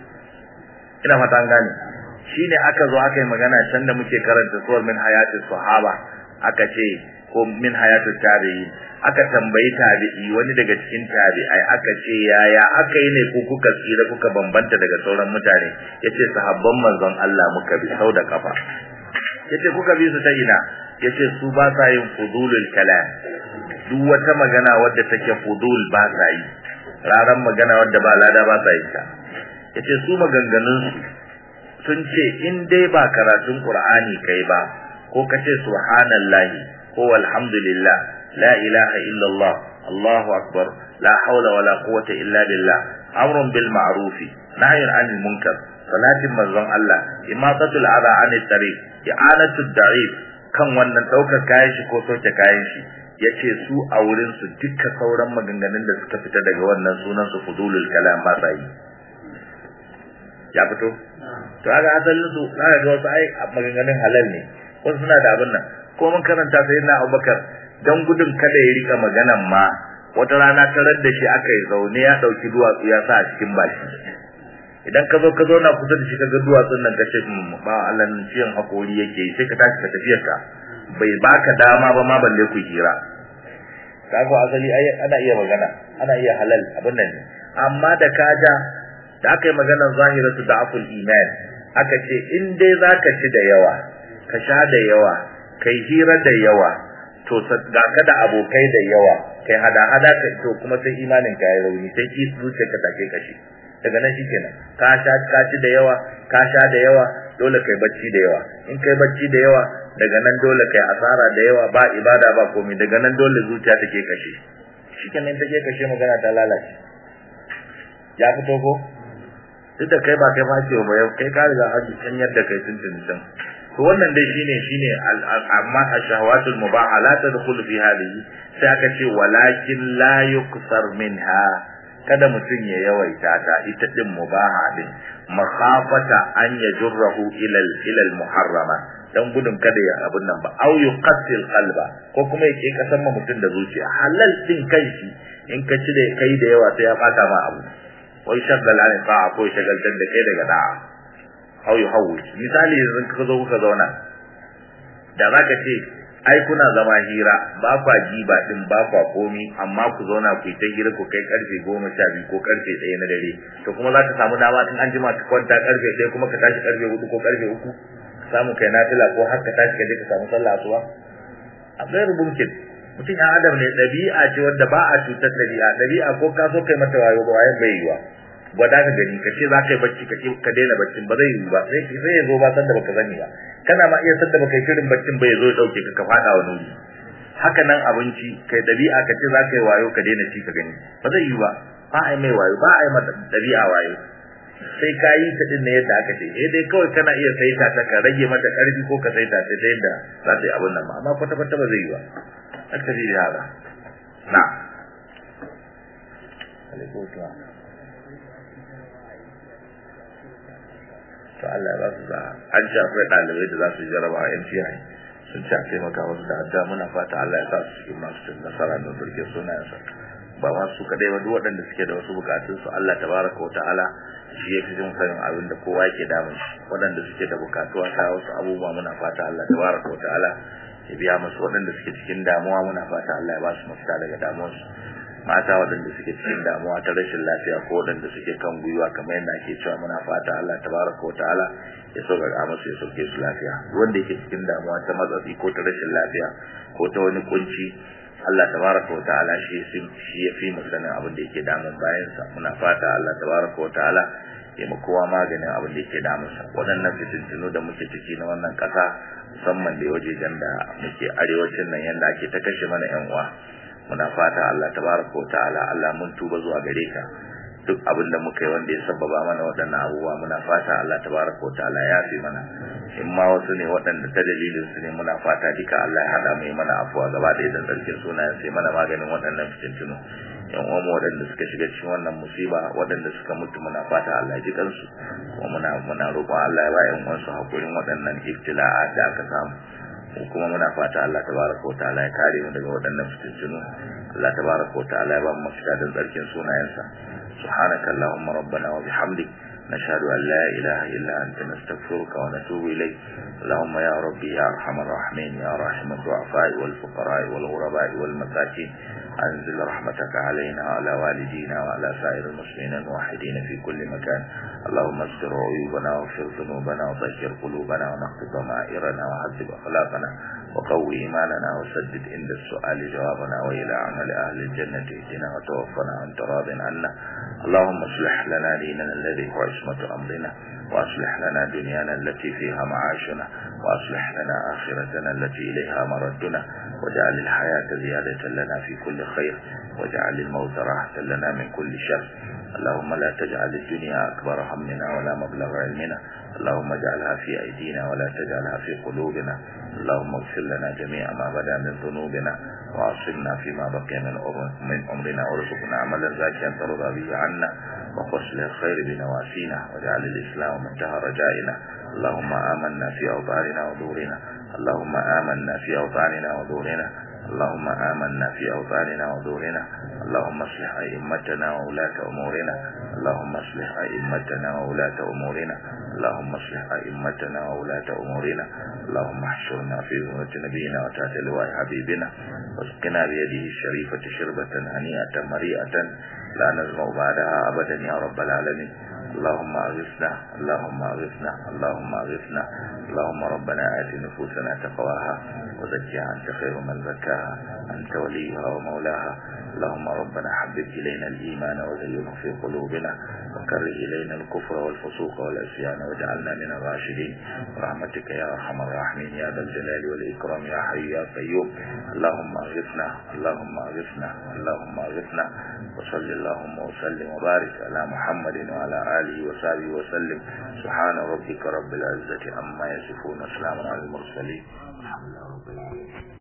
ina fata an gane shine aka zo aka yi magana can da muke karanta suwar min hayati sahaba aka ce ko min hayatu tabi'in aka tambayi tabi'i wani daga cikin tabi'ai aka ce yaya aka yi ne ku kuka tsira kuka bambanta daga sauran mutane yace sahabban manzon Allah muka bi sau da kafa yace kuka bi su ta ina yace su ba sa yin fudulul kalam duk wata magana wadda take fudul ba sa yi raran magana wadda ba lada ba sa yi ta yace su maganganun su sun ce in dai ba karatun qur'ani kai ba ko kace subhanallahi ko alhamdulillah la ilaha illallah allahu akbar la hawla wala quwwata illa billah amrun bil ma'ruf nahyun 'anil munkar salatin manzon Allah imatatul adha 'anil tariq i'anatud da'if kan wannan daukar kayan shi ko soke kayan shi yace su a wurin su duka sauran maganganun da suka fita daga wannan sunan su fudulul kalam ba sai ya fito to kaga asalin su kaga ga wasu ai maganganun halal ne wasu suna da abin nan ko mun karanta sai na Abubakar dan gudun kada ya rika maganan ma wata rana tarar da shi aka yi zaune ya dauki duwatsu ya sa a cikin baki idan ka zo ka zo na kusa da shi ka ga duwatsun nan ka ce ba Allah nan ciyan hakori yake sai ka tashi ka tafiyar ka bai baka dama ba ma balle ku hira kaga asali ai ana iya magana ana iya halal abin nan amma da kaja da aka yi maganar zahiratu da'aful iman aka ce in dai zaka ci da yawa ka sha da yawa kai hira da yawa to ga ka da abokai da yawa kai hada hada ka to kuma sai imanin ka ya rauni sai ki zuciya ka take kashi daga nan shikenan ka sha ka ci da yawa ka sha da yawa dole kai bacci da yawa in kai bacci da yawa daga nan dole kai asara da yawa ba ibada ba komai daga nan dole zuciya take kashe shikenan take kashe magana ta lalace ya fito ko duk da kai ba kai ba ce ba kai ka riga haji can yadda kai tuntun can to wannan dai shine shine amma ashawatul mubaha la tadkhul fi hadhihi sai aka ce walakin la yuksar minha kada mutum ya yawaita ta ita din mubaha din makhafata an yajurruhu ila ila muharrama dan gudun kada ya abun nan ba au yuqatil qalba ko kuma yake kasan mutum da zuciya halal din kai shi in ka ci da kai da yawa sai ya fata ma abu wai shaggal an sa'a ko shagaltar da kai daga da'a au yuhawwij misali yanzu ka zo kuka zauna da zaka ce ai kuna zama hira ba kwa giba din ba kwa komi amma ku zauna ku yi ta hira ku kai karfe goma sha biyu ko karfe ɗaya na dare to kuma za ka samu dama in an jima ka kwanta karfe ɗaya kuma ka tashi karfe hudu ko karfe uku ka samu kai nafila ko har ka tashi ka je ka samu sallah asuba a gairu mumkin mutum ya adam ne ɗabi'a ce wadda ba a cutar ɗabi'a ɗabi'a ko ka so kai mata wayo ba wayan bai yiwa gwada ka gani ka ce za ka yi bacci ka ka daina baccin ba zai yi ba sai sai ya zo ba sanda baka sani ba kana ma iya sanda baka yi shirin baccin ba ya zo ya dauke ka ka fada wa nuri haka nan abinci kai dabi'a ka ce za ka yi wayo ka daina ci ka gani ba zai yi ba ba a yi mai wayo ba a yi mata dabi'a wayo sai ka yi ta din ne yadda aka ce eh dai kawai kana iya saita ta ka rage mata karfi ko ka saita ta ta yadda za ta yi abin nan ba amma kwata kwata ba zai yi ba aka ji da haka na alaikum salam to Allah ba su za an ci akwai ɗalibai da za su jaraba a yan ciyayi sun ci a taimaka wasu da adda muna fata Allah ya sa su cikin masu cin nasara da burge sunayensa ba ma su kadai ba duk waɗanda suke da wasu bukatun su Allah tabaraka wa ta'ala shi ya fi jin sanin abin da kowa yake damun shi waɗanda suke da bukatuwa ta wasu abubuwa muna fata Allah tabaraka wa ta'ala ya biya musu waɗanda suke cikin damuwa muna fata Allah ya ba su mafita daga damuwarsu mata waɗanda suke cikin damuwa ta rashin lafiya ko waɗanda suke kan gwiwa kamar yadda ake cewa muna fata Allah tabaraka wa ta'ala ya sauƙaƙa musu ya sauke su lafiya wanda yake cikin damuwa ta matsatsi ko ta rashin lafiya ko ta wani kunci Allah tabaraka wa ta'ala shi shi ya fi mu sanin abin da yake damun bayansa muna fata Allah tabaraka wa ta'ala ya mu kowa maganin abin da yake damunsa waɗannan fitintunu da muke ciki na wannan ƙasa musamman da wajejen da muke arewacin nan yanda ake ta kashe mana yan uwa muna fata Allah tabaraka wa ta'ala Allah mun tuba zuwa gare ka duk abin da muka yi wanda ya sababa mana waɗannan abubuwa muna fata Allah tabaraka wa ta'ala ya fi mana in ma wasu ne waɗanda ta dalilin su ne muna fata duka Allah ya hada mu yi mana afuwa gaba da idan sarkin sunayen sai mana maganin waɗannan fitintunu yan uwan waɗanda suka shiga cikin wannan musiba waɗanda suka mutu muna fata Allah ya ji kansu kuma muna muna roƙon Allah ya ba yan uwansu hakurin waɗannan ibtila'a da aka samu mu kuma muna fata Allah tabaraka wa ta'ala ya kare mu daga waɗannan fitintunu Allah tabaraka wa ta'ala ya ba mu mafita da tsarkin sunayensa subhanaka allahumma rabbana wa bihamdik نشهد أن لا إله إلا أنت نستغفرك ونتوب إليك اللهم يا ربي يا أرحم الراحمين يا راحم الضعفاء والفقراء والغرباء والمساكين أنزل رحمتك علينا وعلى والدينا وعلى سائر المسلمين الموحدين في كل مكان اللهم استر عيوبنا واغفر ذنوبنا وطهر قلوبنا ونقض ضمائرنا وعذب أخلاقنا وقوي إيماننا وسدد عند السؤال جوابنا وإلى عمل أهل الجنة اهدنا وتوفنا وانت راض عنا اللهم اصلح لنا ديننا الذي هو عصمة أمرنا وأصلح لنا دنيانا التي فيها معاشنا وأصلح لنا آخرتنا التي إليها مردنا واجعل الحياة زيادة لنا في كل خير واجعل الموت راحة لنا من كل شر اللهم لا تجعل الدنيا أكبر همنا ولا مبلغ علمنا اللهم اجعلها في أيدينا ولا تجعلها في قلوبنا اللهم اغفر لنا جميع ما بدا من ذنوبنا وعصمنا فيما بقي من من عمرنا وارزقنا عملا زاكيا ترضى به عنا وقصل الخير بنواسينا واجعل الإسلام منتهى رجائنا اللهم آمنا في أوطاننا ودورنا اللهم آمنا في أوطاننا ودورنا اللهم آمنا في أوطاننا ودورنا اللهم اصلح أئمتنا وولاة أمورنا اللهم اصلح أئمتنا وولاة أمورنا اللهم اصلح أئمتنا وولاة أمورنا اللهم احشرنا في ذمة نبينا وتحت لواء حبيبنا واسقنا بيده الشريفة شربة هنيئة مريئة لا نزمع بعدها أبدا يا رب العالمين اللهم أغثنا اللهم أغثنا اللهم أغثنا اللهم ربنا آت نفوسنا تقواها وزكها أنت خير من زكاها أنت وليها ومولاها اللهم ربنا حبب إلينا الإيمان وزينه في قلوبنا وكره إلينا الكفر والفسوق والعصيان واجعلنا من الراشدين برحمتك يا أرحم الراحمين يا ذا الجلال والإكرام يا حي يا قيوم اللهم اغثنا اللهم اغثنا اللهم اغثنا وصل اللهم وسلم وبارك على محمد وعلى آله وصحبه وسلم سبحان ربك رب العزة عما يصفون وسلام على المرسلين الحمد لله رب العالمين